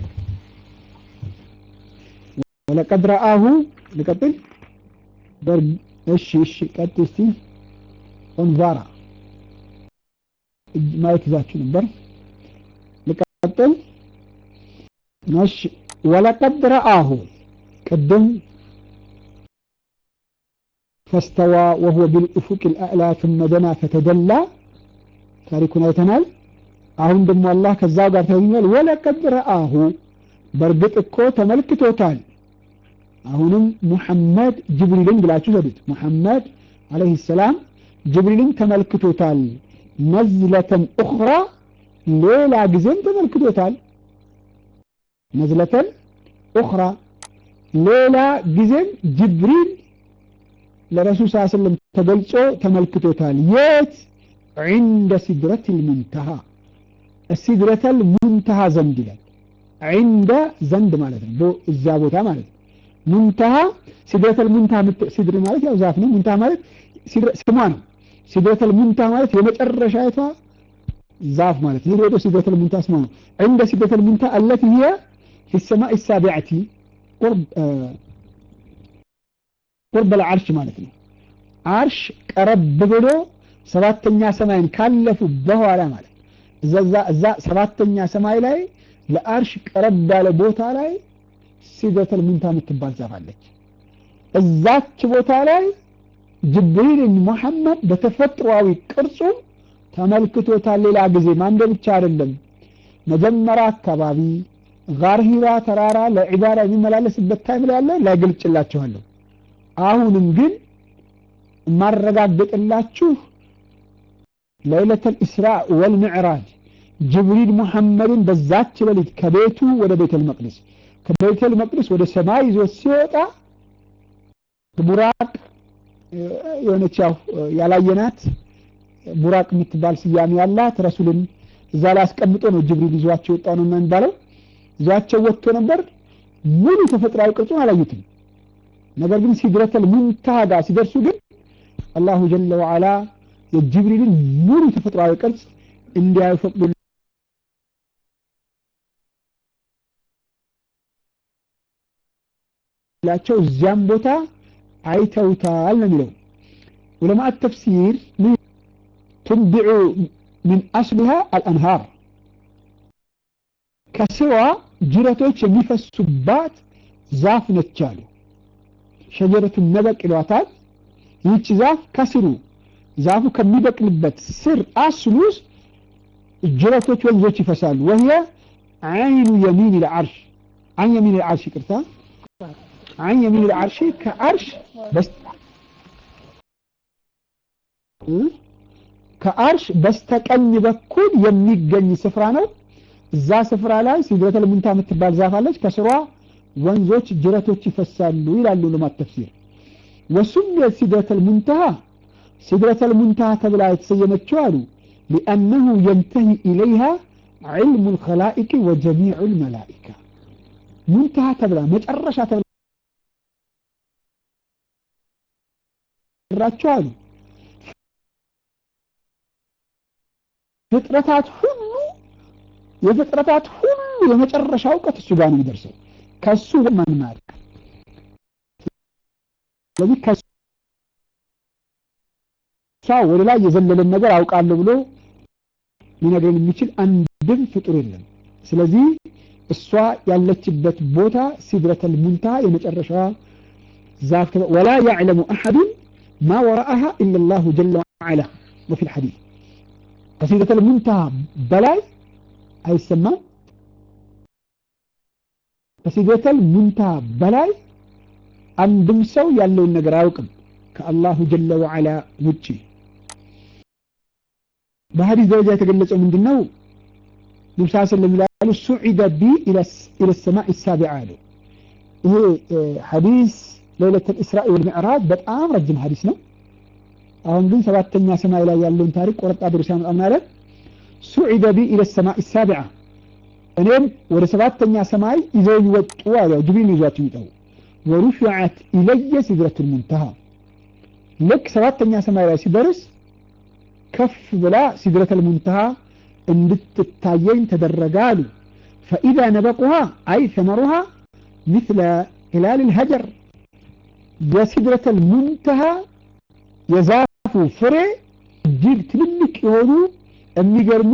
ወለቀድ ረአሁ ልቀጥል። እሺ እሺ ቀጥል እስቲ ኦንቫራ ማየት ይዛችሁ ነበር። ልቀጥል። እሺ ወለቀድ ረአሁ ቅድም فاستوى وهو بالأفق الأعلى ثم دنا فتدلى ታሪኩን አይተናል። አሁን ደግሞ አላህ ከዛ ጋር ተገኛል። ወለቀድ ረአሁ በእርግጥ እኮ ተመልክቶታል። አሁንም ሙሐመድ ጅብሪልን ብላችሁ ዘዱት። ሙሐመድ አለይሂ ሰላም ጅብሪልን ተመልክቶታል። ነዝለተን ኡኽራ ሌላ ጊዜም ተመልክቶታል። ነዝለተን ኡኽራ ሌላ ጊዜም ጅብሪል ለረሱል ስ ስለም ተገልጾ ተመልክቶታል። የት ዒንደ ሲድረቲል ሙንተሃ ሲድረተል ሙንተሃ ዘንድ ይላል። ዒንደ ዘንድ ማለት ነው፣ እዛ ቦታ ማለት ነው። ሙንተሃ ሲድረተል ሙንተሃ ሲድር ማለት ያው ዛፍ ነው። ሙንተሃ ማለት ስሟ ነው። ሲድረተል ሙንተሃ ማለት የመጨረሻይቷ ዛፍ ማለት ነው። ሄዶ ሲድረተል ሙንተሃ ስሟ ነው። ዒንደ ሲድረተል ሙንተሃ አለቲ ሂየ ፊ ሰማኢ ሳቢዐቲ ቁርብ ቁርብ ለዓርሽ ማለት ነው። አርሽ ቀረብ ብሎ ሰባተኛ ሰማይን ካለፉ በኋላ ማለት እዛ እዛ ሰባተኛ ሰማይ ላይ ለአርሽ ቀረብ ያለ ቦታ ላይ ሲድረተል ሙንታ የምትባል ዛፍ አለች። እዛች ቦታ ላይ ጅብሪልን ሙሐመድ በተፈጥሯዊ ቅርጹ ተመልክቶታል። ሌላ ጊዜ ማንደ ብቻ አይደለም። መጀመሪያ አካባቢ ጋር ሂራ ተራራ ለዒባዳ የሚመላለስበት ታይም ላይ ያለ ላይገልጭላችኋለሁ። አሁንም ግን ማረጋገጥላችሁ ለይለተል ኢስራ ወልሚዕራጅ ጅብሪል ሙሐመድን በዛች ሌሊት ከቤቱ ወደ ቤተል መቅደስ ከቤተል መቅደስ ወደ ሰማይ ይዞ ሲወጣ ቡራቅ የሆነች ያው ያላየናት ቡራቅ የምትባል ስያሜ ያላት ረሱልን እዛ ላይ አስቀምጦ ነው ጅብሪል ይዟቸው የወጣው ነው የሚባለው። ይዟቸው ወጥቶ ነበር። ሙሉ ተፈጥሯዊ ቅርጹን አላዩትም። ነገር ግን ሲድረተል ሙንተሃ ጋር ሲደርሱ ግን አላሁ ጀለ ወዓላ የጅብሪልን ሙሉ ተፈጥሯዊ ቅርጽ እንዲያዩ ፈቅዱ ላቸው እዚያም ቦታ አይተውታል ነው የሚለው ዑለማ ተፍሲር ትንቢዑ ምን አስሊሃ አልአንሃር ከስሯ ጅረቶች የሚፈሱባት ዛፍ ነች አሉ። ሸጀረቱን ነበቅ ይሏታል። ይህች ዛፍ ከስሩ ዛፉ ከሚበቅልበት ስር አስሉ ውስጥ ጅረቶች ወንዞች ይፈሳሉ። ወህየ አይኑ የሚን ልዓርሽ አን የሚን ልዓርሽ ይቅርታ፣ አን የሚን ልዓርሽ ከአርሽ ከአርሽ በስተቀኝ በኩል የሚገኝ ስፍራ ነው። እዛ ስፍራ ላይ ሲድረተል ሙንታ የምትባል ዛፍ አለች። ከስሯ ወንዞች ጅረቶች ይፈሳሉ ይላሉ ዑለማት ተፍሲር። ወሱሚየት ሲድረተል ሙንተሃ ሲድረተል ሙንተሃ ተብላ የተሰየመችው አሉ ሊአነሁ የንተሂ ኢለይሃ ዒልሙ ልኸላኢቅ ወጀሚዑ ልመላኢካ ሙንተሃ ተብላ መጨረሻ ተብላ ራቸው አሉ ፍጥረታት ሁሉ የፍጥረታት ሁሉ የመጨረሻ እውቀት እሱ ጋር ነው የሚደርሰው። ከሱ ማን ማያውቅ። ስለዚህ ከሷ ወደ ላይ የዘለለን ነገር አውቃለሁ ብሎ ሊነግረን የሚችል አንድም ፍጡር የለም። ስለዚህ እሷ ያለችበት ቦታ ሲድረተል ሙንተሃ የመጨረሻዋ ዛፍ ወላ ያዕለሙ አሐዱን ማ ወራአሃ ኢላ ላሁ ጀለ ወዐላ ወፊ ልሐዲስ ከሲድረተል ሙንተሃ በላይ አይሰማም። ከሲድረተል ሙንተሃ በላይ አንድም ሰው ያለውን ነገር አያውቅም ከአላሁ ጀለ ወዐላ ውጪ። በሐዲስ ደረጃ የተገለጸው ምንድን ነው? ነብስ ስለም ይላሉ ሱዒደ ቢ ኢለ ሰማዕ ሳቢዓ አሉ። ይሄ ሐዲስ ለይለተል ኢስራኢ ወልሚዕራጅ በጣም ረጅም ሐዲስ ነው። አሁን ግን ሰባተኛ ሰማይ ላይ ያለውን ታሪክ ቆረጣ አድርጎ ሲያመጣ ምን አለ? ሱዒደ ቢ ኢለ ሰማዕ ሳቢዓ እኔም ወደ ሰባተኛ ሰማይ ይዘውኝ ወጡ አለ። ጅብሪል ይዟቸው ይጠው ወሩፊዐት ኢለየ ሲድረቱል ሙንተሃ ልክ ሰባተኛ ሰማይ ላይ ሲደርስ ከፍ ብላ ሲድረተል ሙንተሃ እንድትታየኝ ተደረገ አሉ። ፈኢዛ ነበቁሃ አይ ሰመሩሃ ምስለ ሂላል ልሀጀር የሲድረተል ሙንተሃ የዛፉ ፍሬ እጅግ ትልልቅ የሆኑ የሚገርሙ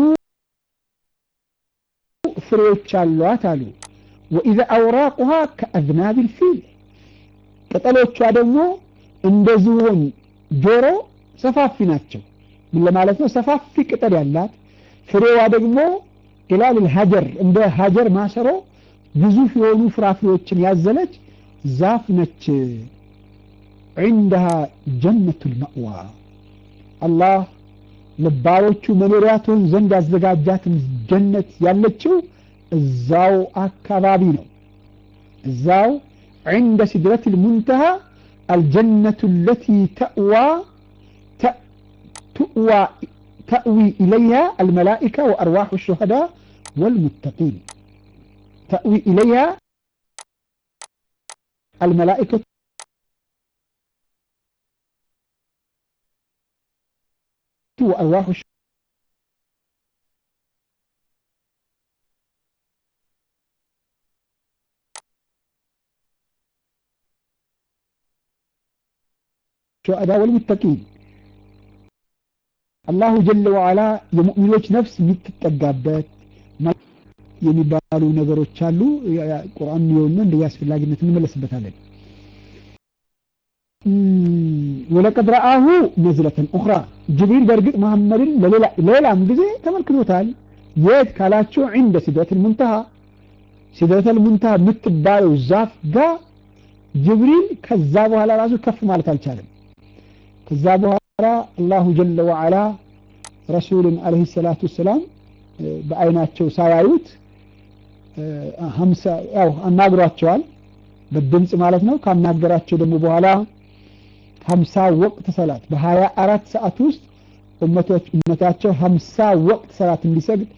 ፍሬዎች አሏት አሉ። ወኢዛ አውራቁሃ ከአዝናብ ልፊል ቅጠሎቿ ደግሞ እንደ ዝሆን ጆሮ ሰፋፊ ናቸው። ምን ለማለት ነው? ሰፋፊ ቅጠል ያላት ፍሬዋ ደግሞ ኢላል ሀጀር እንደ ሀጀር ማሰሮ ግዙፍ የሆኑ ፍራፍሬዎችን ያዘለች ዛፍ ነች። ዒንደሃ ጀነቱል መእዋ አላህ ለባሮቹ መኖሪያ ትሆን ዘንድ ያዘጋጃትን ጀነት ያለችው እዛው አካባቢ ነው። እዛው ዒንደ ሲድረቲል ሙንተሃ አልጀነቱ ለቲ ተእዋ تؤوى تأوي إليها الملائكة وأرواح الشهداء والمتقين تأوي إليها الملائكة وأرواح الشهداء والمتقين አላሁ ጀለ ወዓላ የሙእሚኖች ነፍስ የምትጠጋበት የሚባሉ ነገሮች አሉ። ቁርአን የሆነ እንደ አስፈላጊነት እንመለስበታለን። ወለቀድ ረአሁ ነዝለተን ኡኽራ ጅብሪል በእርግጥ መሐመድን ሌላም ጊዜ ተመልክቶታል። የት ካላቸው ዒንደ ሲድረተል ሙንተሃ ሲድረተል ሙንተሃ የምትባለው ዛፍ ጋር ጅብሪል ከዛ በኋላ ራሱ ከፍ ማለት አልቻለም። ከዛ በኋላ አላሁ ጀለ ወዓላ ረሱልን አለይሂ ሰላቱ ወሰላም በአይናቸው ሳያዩት ሀምሳ ያው አናግሯቸዋል በድምፅ ማለት ነው ካናገራቸው ደግሞ በኋላ ሀምሳ ወቅት ሰላት በሀያ አራት ሰዓት ውስጥ ኡመቶች ኡመታቸው ሀምሳ ወቅት ሰላት እንዲሰግድ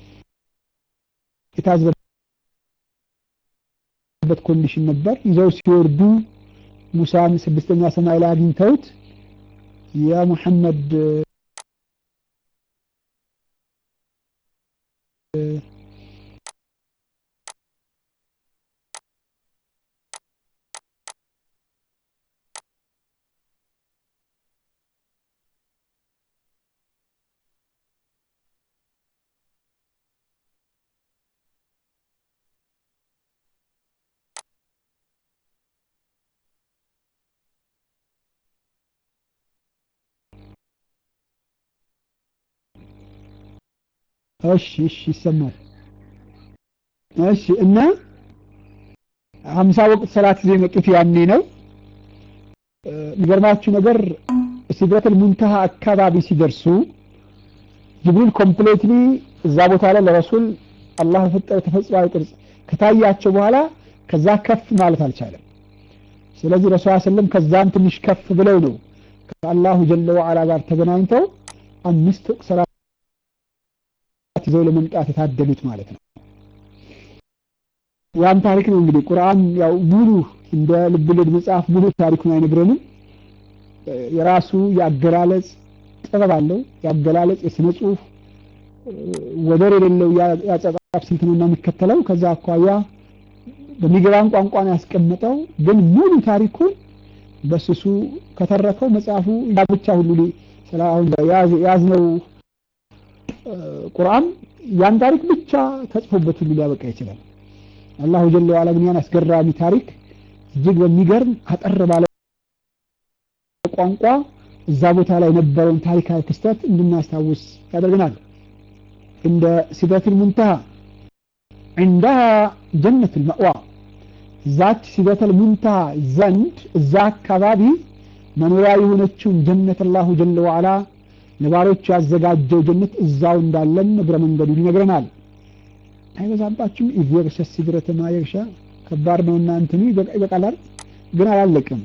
የታዘዘበት ኮንዲሽን ነበር ይዘው ሲወርዱ ሙሳን ስድስተኛ ሰማይ ላይ አግኝተውት ያ ሙሐመድ እሺ እሺ ይሰማል እሺ እና ሀምሳ ወቅት ሰላት ይዘው የመጡት ያኔ ነው የሚገርማችሁ ነገር ሲድረቱል ሙንተሃ አካባቢ ሲደርሱ ጅብሪል ኮምፕሌትሊ እዛ ቦታ ላይ ለረሱል አላህ የፈጠረ ተፈጥሯዊ ቅርጽ ከታያቸው በኋላ ከዛ ከፍ ማለት አልቻለም ስለዚህ ረሱል ስለም ከዛም ትንሽ ከፍ ብለው ነው ከአላሁ ጀለ ወዓላ ጋር ተገናኝተው አምስት ወቅት ሰላት ይዘው ለመምጣት የታደሉት ማለት ነው ያን ታሪክ ነው እንግዲህ ቁርአን ያው ሙሉ እንደ ልብወለድ መጽሐፍ ሙሉ ታሪኩን አይነግረንም የራሱ የአገላለጽ ጥበብ አለው የአገላለጽ የስነ ጽሁፍ ወደር የሌለው የአጻጻፍ ስልት ነው የሚከተለው ከዛ አኳያ በሚገባን ቋንቋ ነው ያስቀመጠው ግን ሙሉ ታሪኩን በስሱ ከተረከው መጽሐፉ ያ ብቻ ሁሉ አሁን ያዝነው ቁርአን ያን ታሪክ ብቻ ተጽፎበት ሁሉ ሊያበቃ ይችላል አላሁ ጀለ ወዓላ ግን ያን አስገራሚ ታሪክ እጅግ በሚገርም አጠር ባለ ቋንቋ እዛ ቦታ ላይ የነበረውን ታሪካዊ ክስተት እንድናስታውስ ያደርገናል እንደ ሲደቱል ሙንተሃ عندها جنة المأوى ዛች ሲደተል ሙንተሃ ዘንድ እዛ አካባቢ መኖሪያ የሆነችውን ጀነት አላሁ ጀለ ወዓላ ለባሮቹ ያዘጋጀው ጀነት እዛው እንዳለን እግረ መንገዱን ይነግረናል አይበዛባችሁም ኢዝ የግሸ ሲድረተ ማ የግሻ ከባድ ነውና እንትኑ ይበቃላል ግን አላለቅም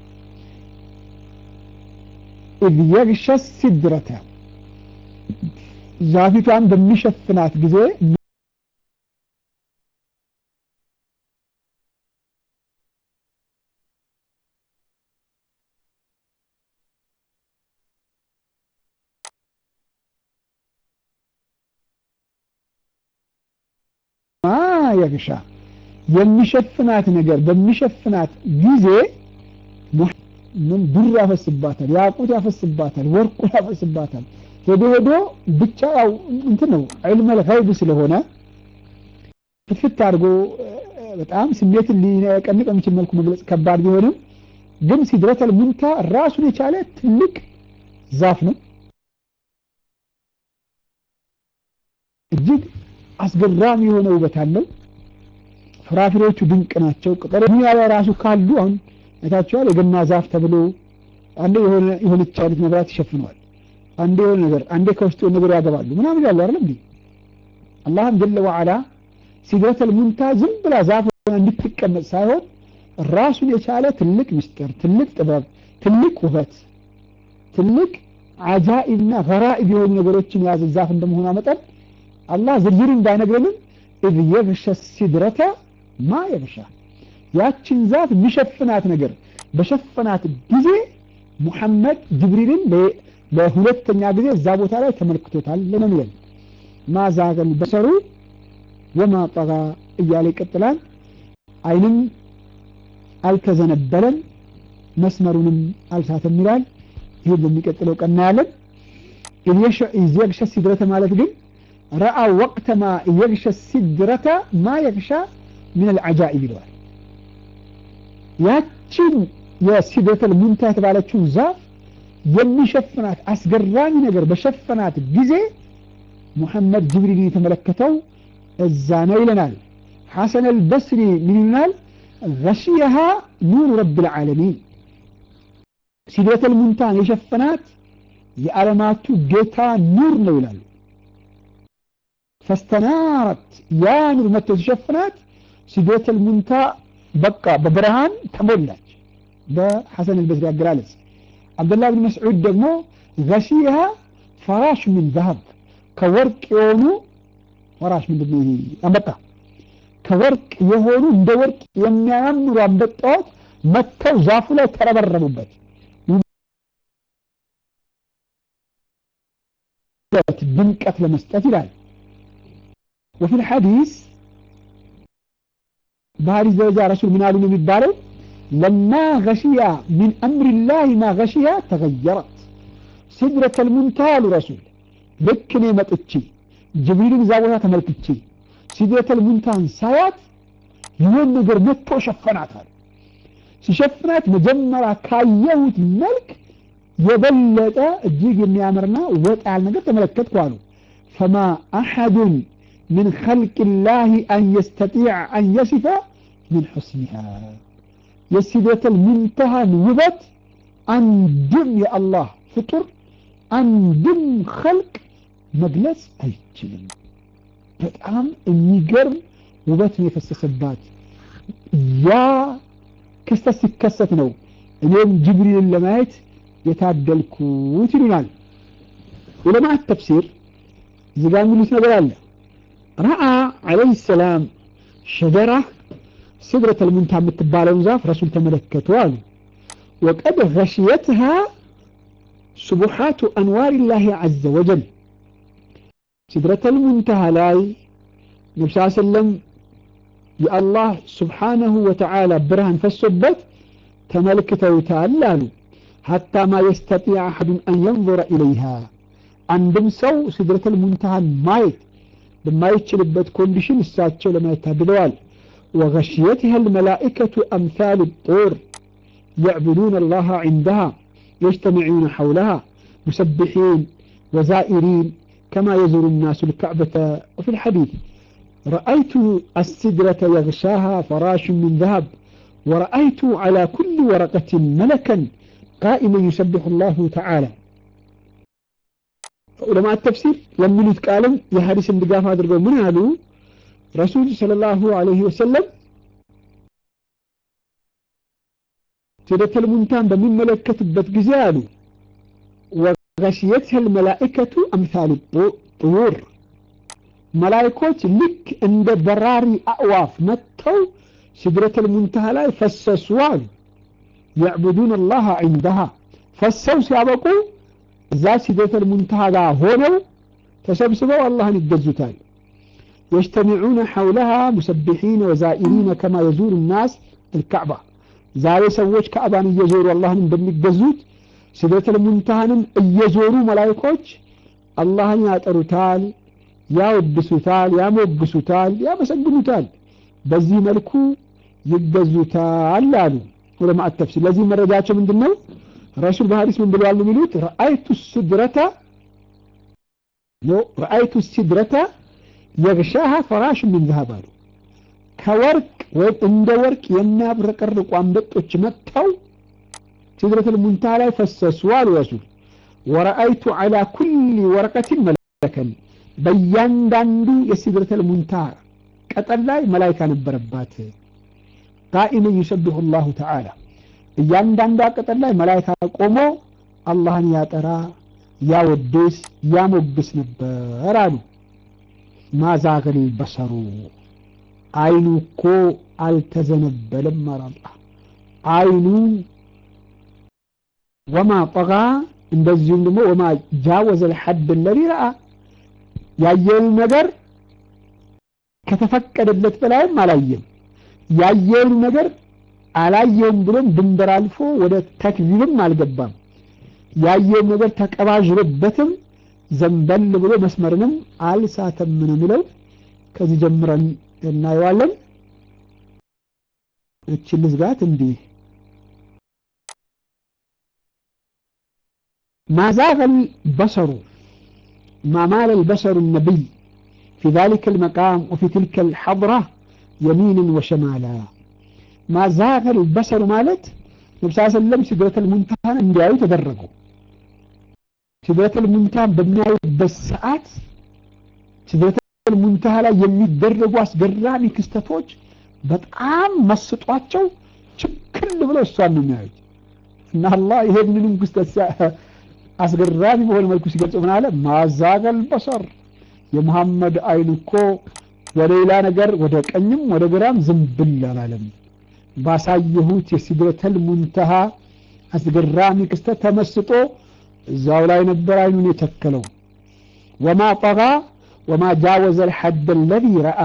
ኢዝ የግሸ ሲድረተ ዛፊቷን በሚሸፍናት ጊዜ የግሻ የሚሸፍናት ነገር በሚሸፍናት ጊዜ ምን ብር ያፈስባታል ያቁት ያፈስባታል ወርቁ ያፈስባታል ሄዶ ሄዶ ብቻ ያው እንትን ነው ዒልመል ገይብ ስለሆነ ፍትፍት አድርጎ በጣም ስሜትን ሊቀንቅ የሚችል መልኩ መግለጽ ከባድ ቢሆንም ግን ሲድረተል ሙንታ ራሱን የቻለ ትልቅ ዛፍ ነው እጅግ አስገራሚ የሆነ ውበት አለው ፍራፍሬዎቹ ድንቅ ናቸው ቅጠሎ ዱንያ ላይ ራሱ ካሉ አሁን አይታችኋል የገና ዛፍ ተብሎ አንዴ የሆነ የሆነች አይነት ነገራት ይሸፍነዋል አንዴ የሆነ ነገር አንዴ ከውስጡ ነገር ያገባሉ ምናምን ያሉ አይደል እንዴ አላህም ጀለ ወዓላ ሲድረተል ሙንታ ዝም ብላ ዛፍ እንድትቀመጥ ሳይሆን ራሱን የቻለ ትልቅ ምስጢር ትልቅ ጥበብ ትልቅ ውበት ትልቅ አጃኢብና ገራኢብ የሆኑ ነገሮችን የያዘ ዛፍ እንደመሆኗ መጠን አላህ ዝርዝሩን ባይነግረንም ኢዝ የግሸ ሲድረተ ማ የግሻ ያችን ዛፍ የሚሸፍናት ነገር በሸፈናት ጊዜ ሙሐመድ ጅብሪልን ለሁለተኛ ጊዜ እዛ ቦታ ላይ ተመልክቶታል ነው የሚለን ማዛገል በሰሩ ወማ ጠጋ እያለ ይቀጥላል አይንም አልተዘነበለም መስመሩንም አልሳተም ይላል ይህ በሚቀጥለው ቀና ያለን ኢዝ የግሸ ሲድረተ ማለት ግን ረአ ወቅተ ማ የግሸ ሲድረተ ማ የግሻ ምን አልዓጃኢብ ይለዋል ያችን የሲድረተል ሙንታ የተባለችውን ዛፍ የሚሸፍናት አስገራሚ ነገር በሸፈናት ጊዜ ሙሐመድ ጅብሪልን የተመለከተው እዛ ነው ይለናል ሐሰን አልበስሪ ምን ይልናል ገሽየሃ ኑር ረብ ልዓለሚን ሲድረተል ሙንታን የሸፈናት የዓለማቱ ጌታ ኑር ነው ይላሉ ፈስተናረት ያ ኑር መጥቶ ሲሸፍናት ሲድረተል ሙንተሃ በቃ በብርሃን ተሞላች። በሐሰን አልበስሪ አገላለጽ አብዱላህ ብን መስዑድ ደግሞ ገሺሃ ፈራሽ ምን ዘሀብ ከወርቅ የሆኑ ፈራሽ ምንድን ነው ይሄ አንበጣ ከወርቅ የሆኑ እንደ ወርቅ የሚያማምሩ አንበጣዎች መጥተው ዛፉ ላይ ተረበረቡበት ድምቀት ለመስጠት ይላል ወፊ ልሐዲስ በሀዲስ ደረጃ ረሱል ምን አሉ ነው የሚባለው ለማ ገሽያ ሚን አምሪላህ ማ ገሽያ ተገየረት ሲድረተ ልሙንተሃ አሉ ረሱል ልክ እኔ መጥቼ ጅብሪልን እዛ ቦታ ተመልክቼ ሲድረተ ልሙንተሃን ሳያት ይሆን ነገር መጥቶ ሸፈናታል ሲሸፍናት መጀመሪያ ካየሁት መልክ የበለጠ እጅግ የሚያምርና ወጥ ያለ ነገር ተመለከትኩ አሉ ፈማ አሐዱን من خلق الله أن يستطيع أن يصف من حسنها የሲደተ المنتهى ውበት አንድም የአላህ ፍጡር አንድም ኸልቅ መግለጽ አይችልም በጣም የሚገርም ውበት ነው የፈሰሰባት ያ ክስተት ሲከሰት ነው እኔም ጅብሪልን ለማየት የታደልኩት ይሉናል ዑለማት ተፍሲር እዚህ ጋር የሚሉት ነገር አለ ረአ ዓለይሂ ሰላም ሸጀራ ሲድረተ ልሙንተሃ የምትባለውን ዛፍ ረሱል ተመለከቱ አሉ ወቀድ ገሽየትሃ ስቡሓቱ አንዋር ላህ ዐዘ ወጀል ሲድረተ ልሙንተሃ ላይ ነቢ ስ ሰለም የአላህ ስብሓነሁ ወተዓላ ብርሃን ፈሶበት ተመልክተውታል አሉ ሐታ ማ የስተጢዕ አሐዱን አን የንظረ ኢለይሃ አንድም ሰው ሲድረተ ልሙንተሃን ማየት በማይችልበት ኮንዲሽን እሳቸው ለማየት ታድለዋል وغشيتها الملائكة أمثال الطور يعبدون الله عندها يجتمعون حولها مسبحين وزائرين كما يزور الناس الكعبة وفي الحديث رأيت السدرة يغشاها فراش من ذهب ورأيت على كل ورقة ملكا قائما يسبح الله تعالى علماء التفسير يملت قالم يا حديث اندقاف هذا من قالوا رسول صلى الله عليه وسلم سيدة المنتان بمن ملكة بتجزالو وغشيتها الملائكة أمثال الطيور ملائكوች ልክ እንደ በራሪ አእዋፍ መጥተው ሲድረተ ልሙንተሃ ላይ ፈሰሱ አሉ يعبدون الله عندها ፈሰው ሲያበቁ እዛ ሲድረተ ልሙንተሃ ጋር ሆነው ተሰብስበው አላህን ይገዙታል يجتمعون حولها مسبحين وزائرين كما يزور الناس الكعبة ዛሬ ሰዎች ካዕባን እየዞሩ አላህን እንደሚገዙት ሲድረተ ልሙንተሃንም እየዞሩ መላይኮች አላህን ያጠሩታል ያወድሱታል ያሞግሱታል ያመሰግኑታል በዚህ መልኩ ይገዙታል አሉ ዑለማء ተፍሲር ለዚህ መረጃቸው ምንድን ነው ረሱል በሐዲስ ምን ብለዋል የሚሉት ረአይቱ ሲድረተ ረአይቱ ሲድረተ የግሻሃ ፈራሽ ምን ذهب አሉ ከወርቅ ወይም እንደ ወርቅ የሚያብረቀርቁ አንበጦች መጥተው ሲድረቱል ሙንተሃ ላይ ፈሰሱ አሉ ረሱል ወረአይቱ ዐላ ኩሊ ወረቀትን መለከን በእያንዳንዱ የሲድረቱል ሙንተሃ ቀጠል ላይ መላይካ ነበረባት ቃኢመን ዩሰቢሑ ላሁ ተዓላ እያንዳንዷ ቀጠል ላይ መላይካ ቆሞ አላህን ያጠራ ያወድስ ያሞግስ ነበር አሉ ማዛገል በሰሩ አይኑ እኮ አልተዘነበለም አላላ አይኑ ወማ ጠጋ እንደዚሁም ደግሞ ወማ ጃወዘ ልሐድ ለዚ ረአ ያየውን ነገር ከተፈቀደለት በላይም አላየም ያየውን ነገር አላየውም ብሎም ድንበር አልፎ ወደ ተክዚብም አልገባም ያየውን ነገር ተቀባዥሮበትም ዘንበል ብሎ መስመርንም አልሳተም ነው የሚለው ከዚህ ጀምረን እናየዋለን እችን ልዝጋት እንዲህ ما زاغ البصر ما مال البصر النبي في ذلك المقام وفي تلك الحضرة يمينا وشمالا ما زاغ البصر مالت نبي صلى الله عليه وسلم سدرة المنتهى እንዲያዩ ተደረጉ ሲድረተል ሙንተሃ በሚያዩበት ሰዓት ሲድረተል ሙንተሃ ላይ የሚደረጉ አስገራሚ ክስተቶች በጣም መስጧቸው ችክል ብለው እሷን ነው የሚያዩት እና አላህ ይሄንንም ክስተት አስገራሚ በሆነ መልኩ ሲገልጽ ምን አለ ማዛገል በሰር የመሐመድ አይን እኮ ወደ ሌላ ነገር ወደ ቀኝም ወደ ግራም ዝንብል አላለም ባሳየሁት የሲድረተል ሙንተሃ አስገራሚ ክስተት ተመስጦ እዛው ላይ ነበር አይኑን የተከለው ወማ ጠጋ ወማ ጃወዘ ልሐድ አለዚ ረአ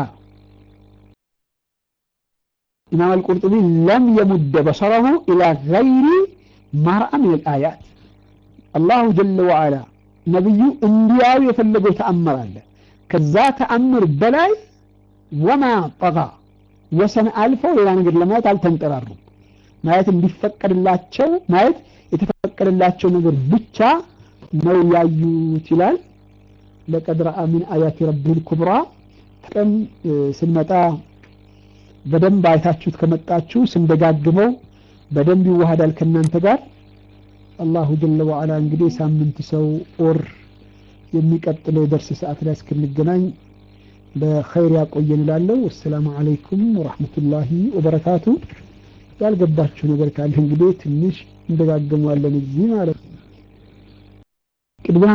ኢማም አልቁርጡቢ ለም የሙደ በሰረሁ ኢላ ገይሪ ማርአ ምን ልአያት አላሁ ጀለ ወዓላ ነቢዩ እንዲያዩ የፈለገው ተአምር አለ ከዛ ተአምር በላይ ወማ ጠጋ ወሰን አልፈው ሌላ ነገር ለማየት አልተንጠራሩም ማየት እንዲፈቀድላቸው ማየት የተፈቀደላቸው ነገር ብቻ ነው ያዩት ይላል ለቀድ ረአ ምን አያት ረቢህ ልኩብራ ቀን ስንመጣ በደንብ አይታችሁት ከመጣችሁ ስንደጋግመው በደንብ ይዋሃዳል ከእናንተ ጋር አላሁ ጀለ ወዓላ እንግዲህ ሳምንት ሰው ኦር የሚቀጥለው የደርስ ሰዓት ላይ እስክንገናኝ በኸይር ያቆየን እላለሁ ወሰላሙ አለይኩም ወራህመቱላሂ ወበረካቱ ያልገባችሁ ነገር ካለ እንግዲህ ትንሽ እንደጋገመዋለን እዚህ ማለት ነው ቅድሚያ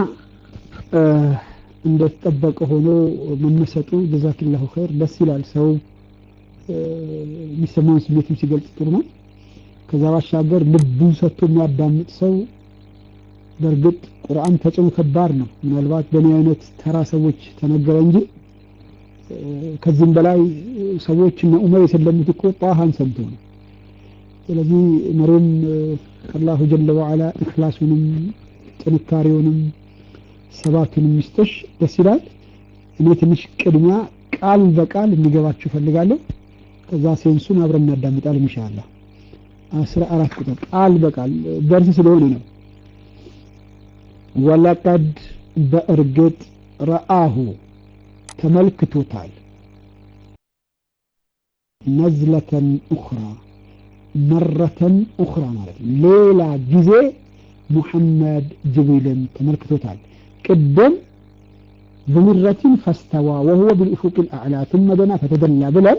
እንደተጠበቀ ሆኖ መመሰጡ ጀዛኪላሁ ኸይር ደስ ይላል ሰው የሚሰማውን ስሜትም ሲገልጽ ጥሩ ነው ከዛ ባሻገር ልቡን ሰጥቶ የሚያዳምጥ ሰው በእርግጥ ቁርአን ተጽዕኖ ከባድ ነው ምናልባት በእኔ አይነት ተራ ሰዎች ተነገረ እንጂ ከዚህም በላይ ሰዎች እነ ዑመር የሰለሙት እኮ ጣሃን ሰምቶ ነው ስለዚህ መሪም አላሁ ጀለ ወዓላ እክላሱንም ጥንካሬውንም ሰባቱንም ሚስጥሽ ደስ ይላል እኔ ትንሽ ቅድሚያ ቃል በቃል እንዲገባችሁ ፈልጋለሁ ከዛ ሴንሱን አብረን እናዳምጣል ኢንሻአላ አስራ አራት ቁጥር ቃል በቃል ደርስ ስለሆነ ነው ወለቀድ በእርግጥ ረአሁ ተመልክቶታል ነዝለተን ኡኽራ መረተን ኡኽራ ማለት ነው ሌላ ጊዜ ሙሐመድ ጅብሪልን ተመልክቶታል ቅድም بمرة فاستوى وهو بالأفق الأعلى ثم دنا فتدلى بلن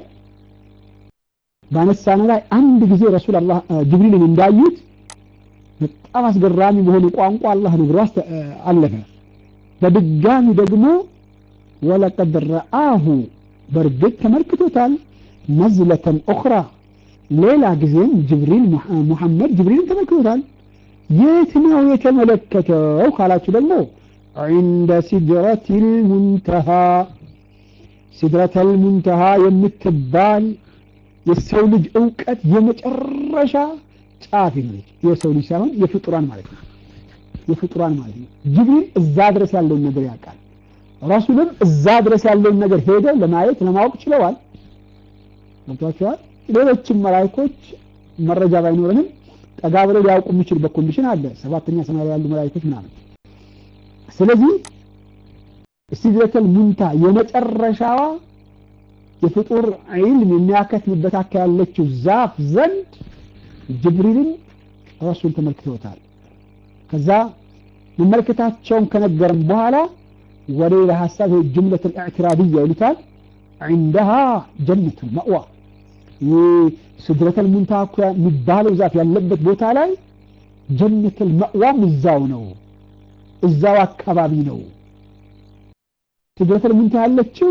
ባነሳነ ላይ አንድ ጊዜ ረሱል አላህ ጅብሪልን እንዳዩት በጣም አስገራሚ በሆነ ቋንቋ አላህ ነግሮ አለፈ በድጋሚ ደግሞ ወለቀድ ረአሁ በእርግጥ ተመልክቶታል ነዝለተን ኡኽራ ሌላ ጊዜም ጅብሪል ሙሐመድ ጅብሪልን ተመልክቶታል የት ነው የተመለከተው ካላችሁ ደግሞ عند سدرة المنتهى سدرة المنتهى የምትባል የሰው ልጅ እውቀት የመጨረሻ ጫፍ ነች የሰው ልጅ ሳይሆን የፍጡራን ማለት ነው የፍጡራን ማለት ነው ጅብሪል እዛ ድረስ ያለውን ነገር ያውቃል ረሱልም እዛ ድረስ ያለውን ነገር ሄደው ለማየት ለማወቅ ችለዋል ገብቷቸዋል ሌሎችም መላይኮች መረጃ ባይኖረንም ጠጋ ብለው ሊያውቁ የሚችሉበት ኮንዲሽን አለ ሰባተኛ ሰማይ ያሉ መላይኮች ምናምን ስለዚህ ሲድረተል ሙንታ የመጨረሻዋ የፍጡር ዒልም የሚያከትምበት አካ ያለችው ዛፍ ዘንድ ጅብሪልን ረሱል ተመልክተውታል ከዛ መመልከታቸውን ከነገረም በኋላ ወደ ሌላ ሀሳብ ጅምለት ልእዕትራድያ ይሉታል عندها ጀነት መእዋ ስድረተል ሙንታ እኮ የሚባለው ዛፍ ያለበት ቦታ ላይ ጀነተል መእዋም እዛው ነው እዛው አካባቢ ነው ስድረተል ሙንታ ያለችው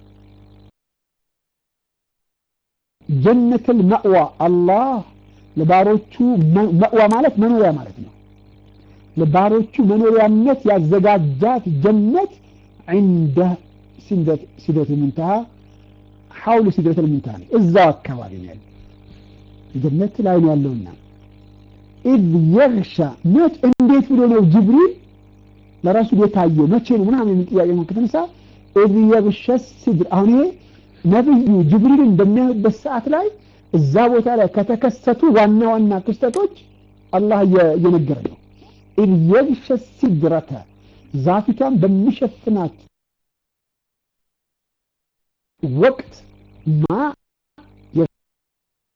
ጀነተል መእዋ አላህ ለባሮቹ መእዋ ማለት መኖሪያ ማለት ነው ለባሮቹ መኖሪያነት ያዘጋጃት ጀነት عند ሲድረተል ሙንተሃ ሐውል ሲድረተል ሙንተሃ ነው እዛው አካባቢ ነው ያለው ጀነት ላይ ነው ያለውና ኢዝ የግሻ መች እንዴት ብሎ ነው ጅብሪል ለረሱል የታየው መቼ ነው ምናምን የሚል ጥያቄ ነው ከተነሳ ኢዝ የግሸ ሲድር አሁን ይሄ ነብዩ ጅብሪልን በሚያዩበት ሰዓት ላይ እዛ ቦታ ላይ ከተከሰቱ ዋና ዋና ክስተቶች አላህ እየነገረ ነው ኢዝ የግሸ ሲድረተ ዛፊቷን በሚሸፍናት ወቅት ማ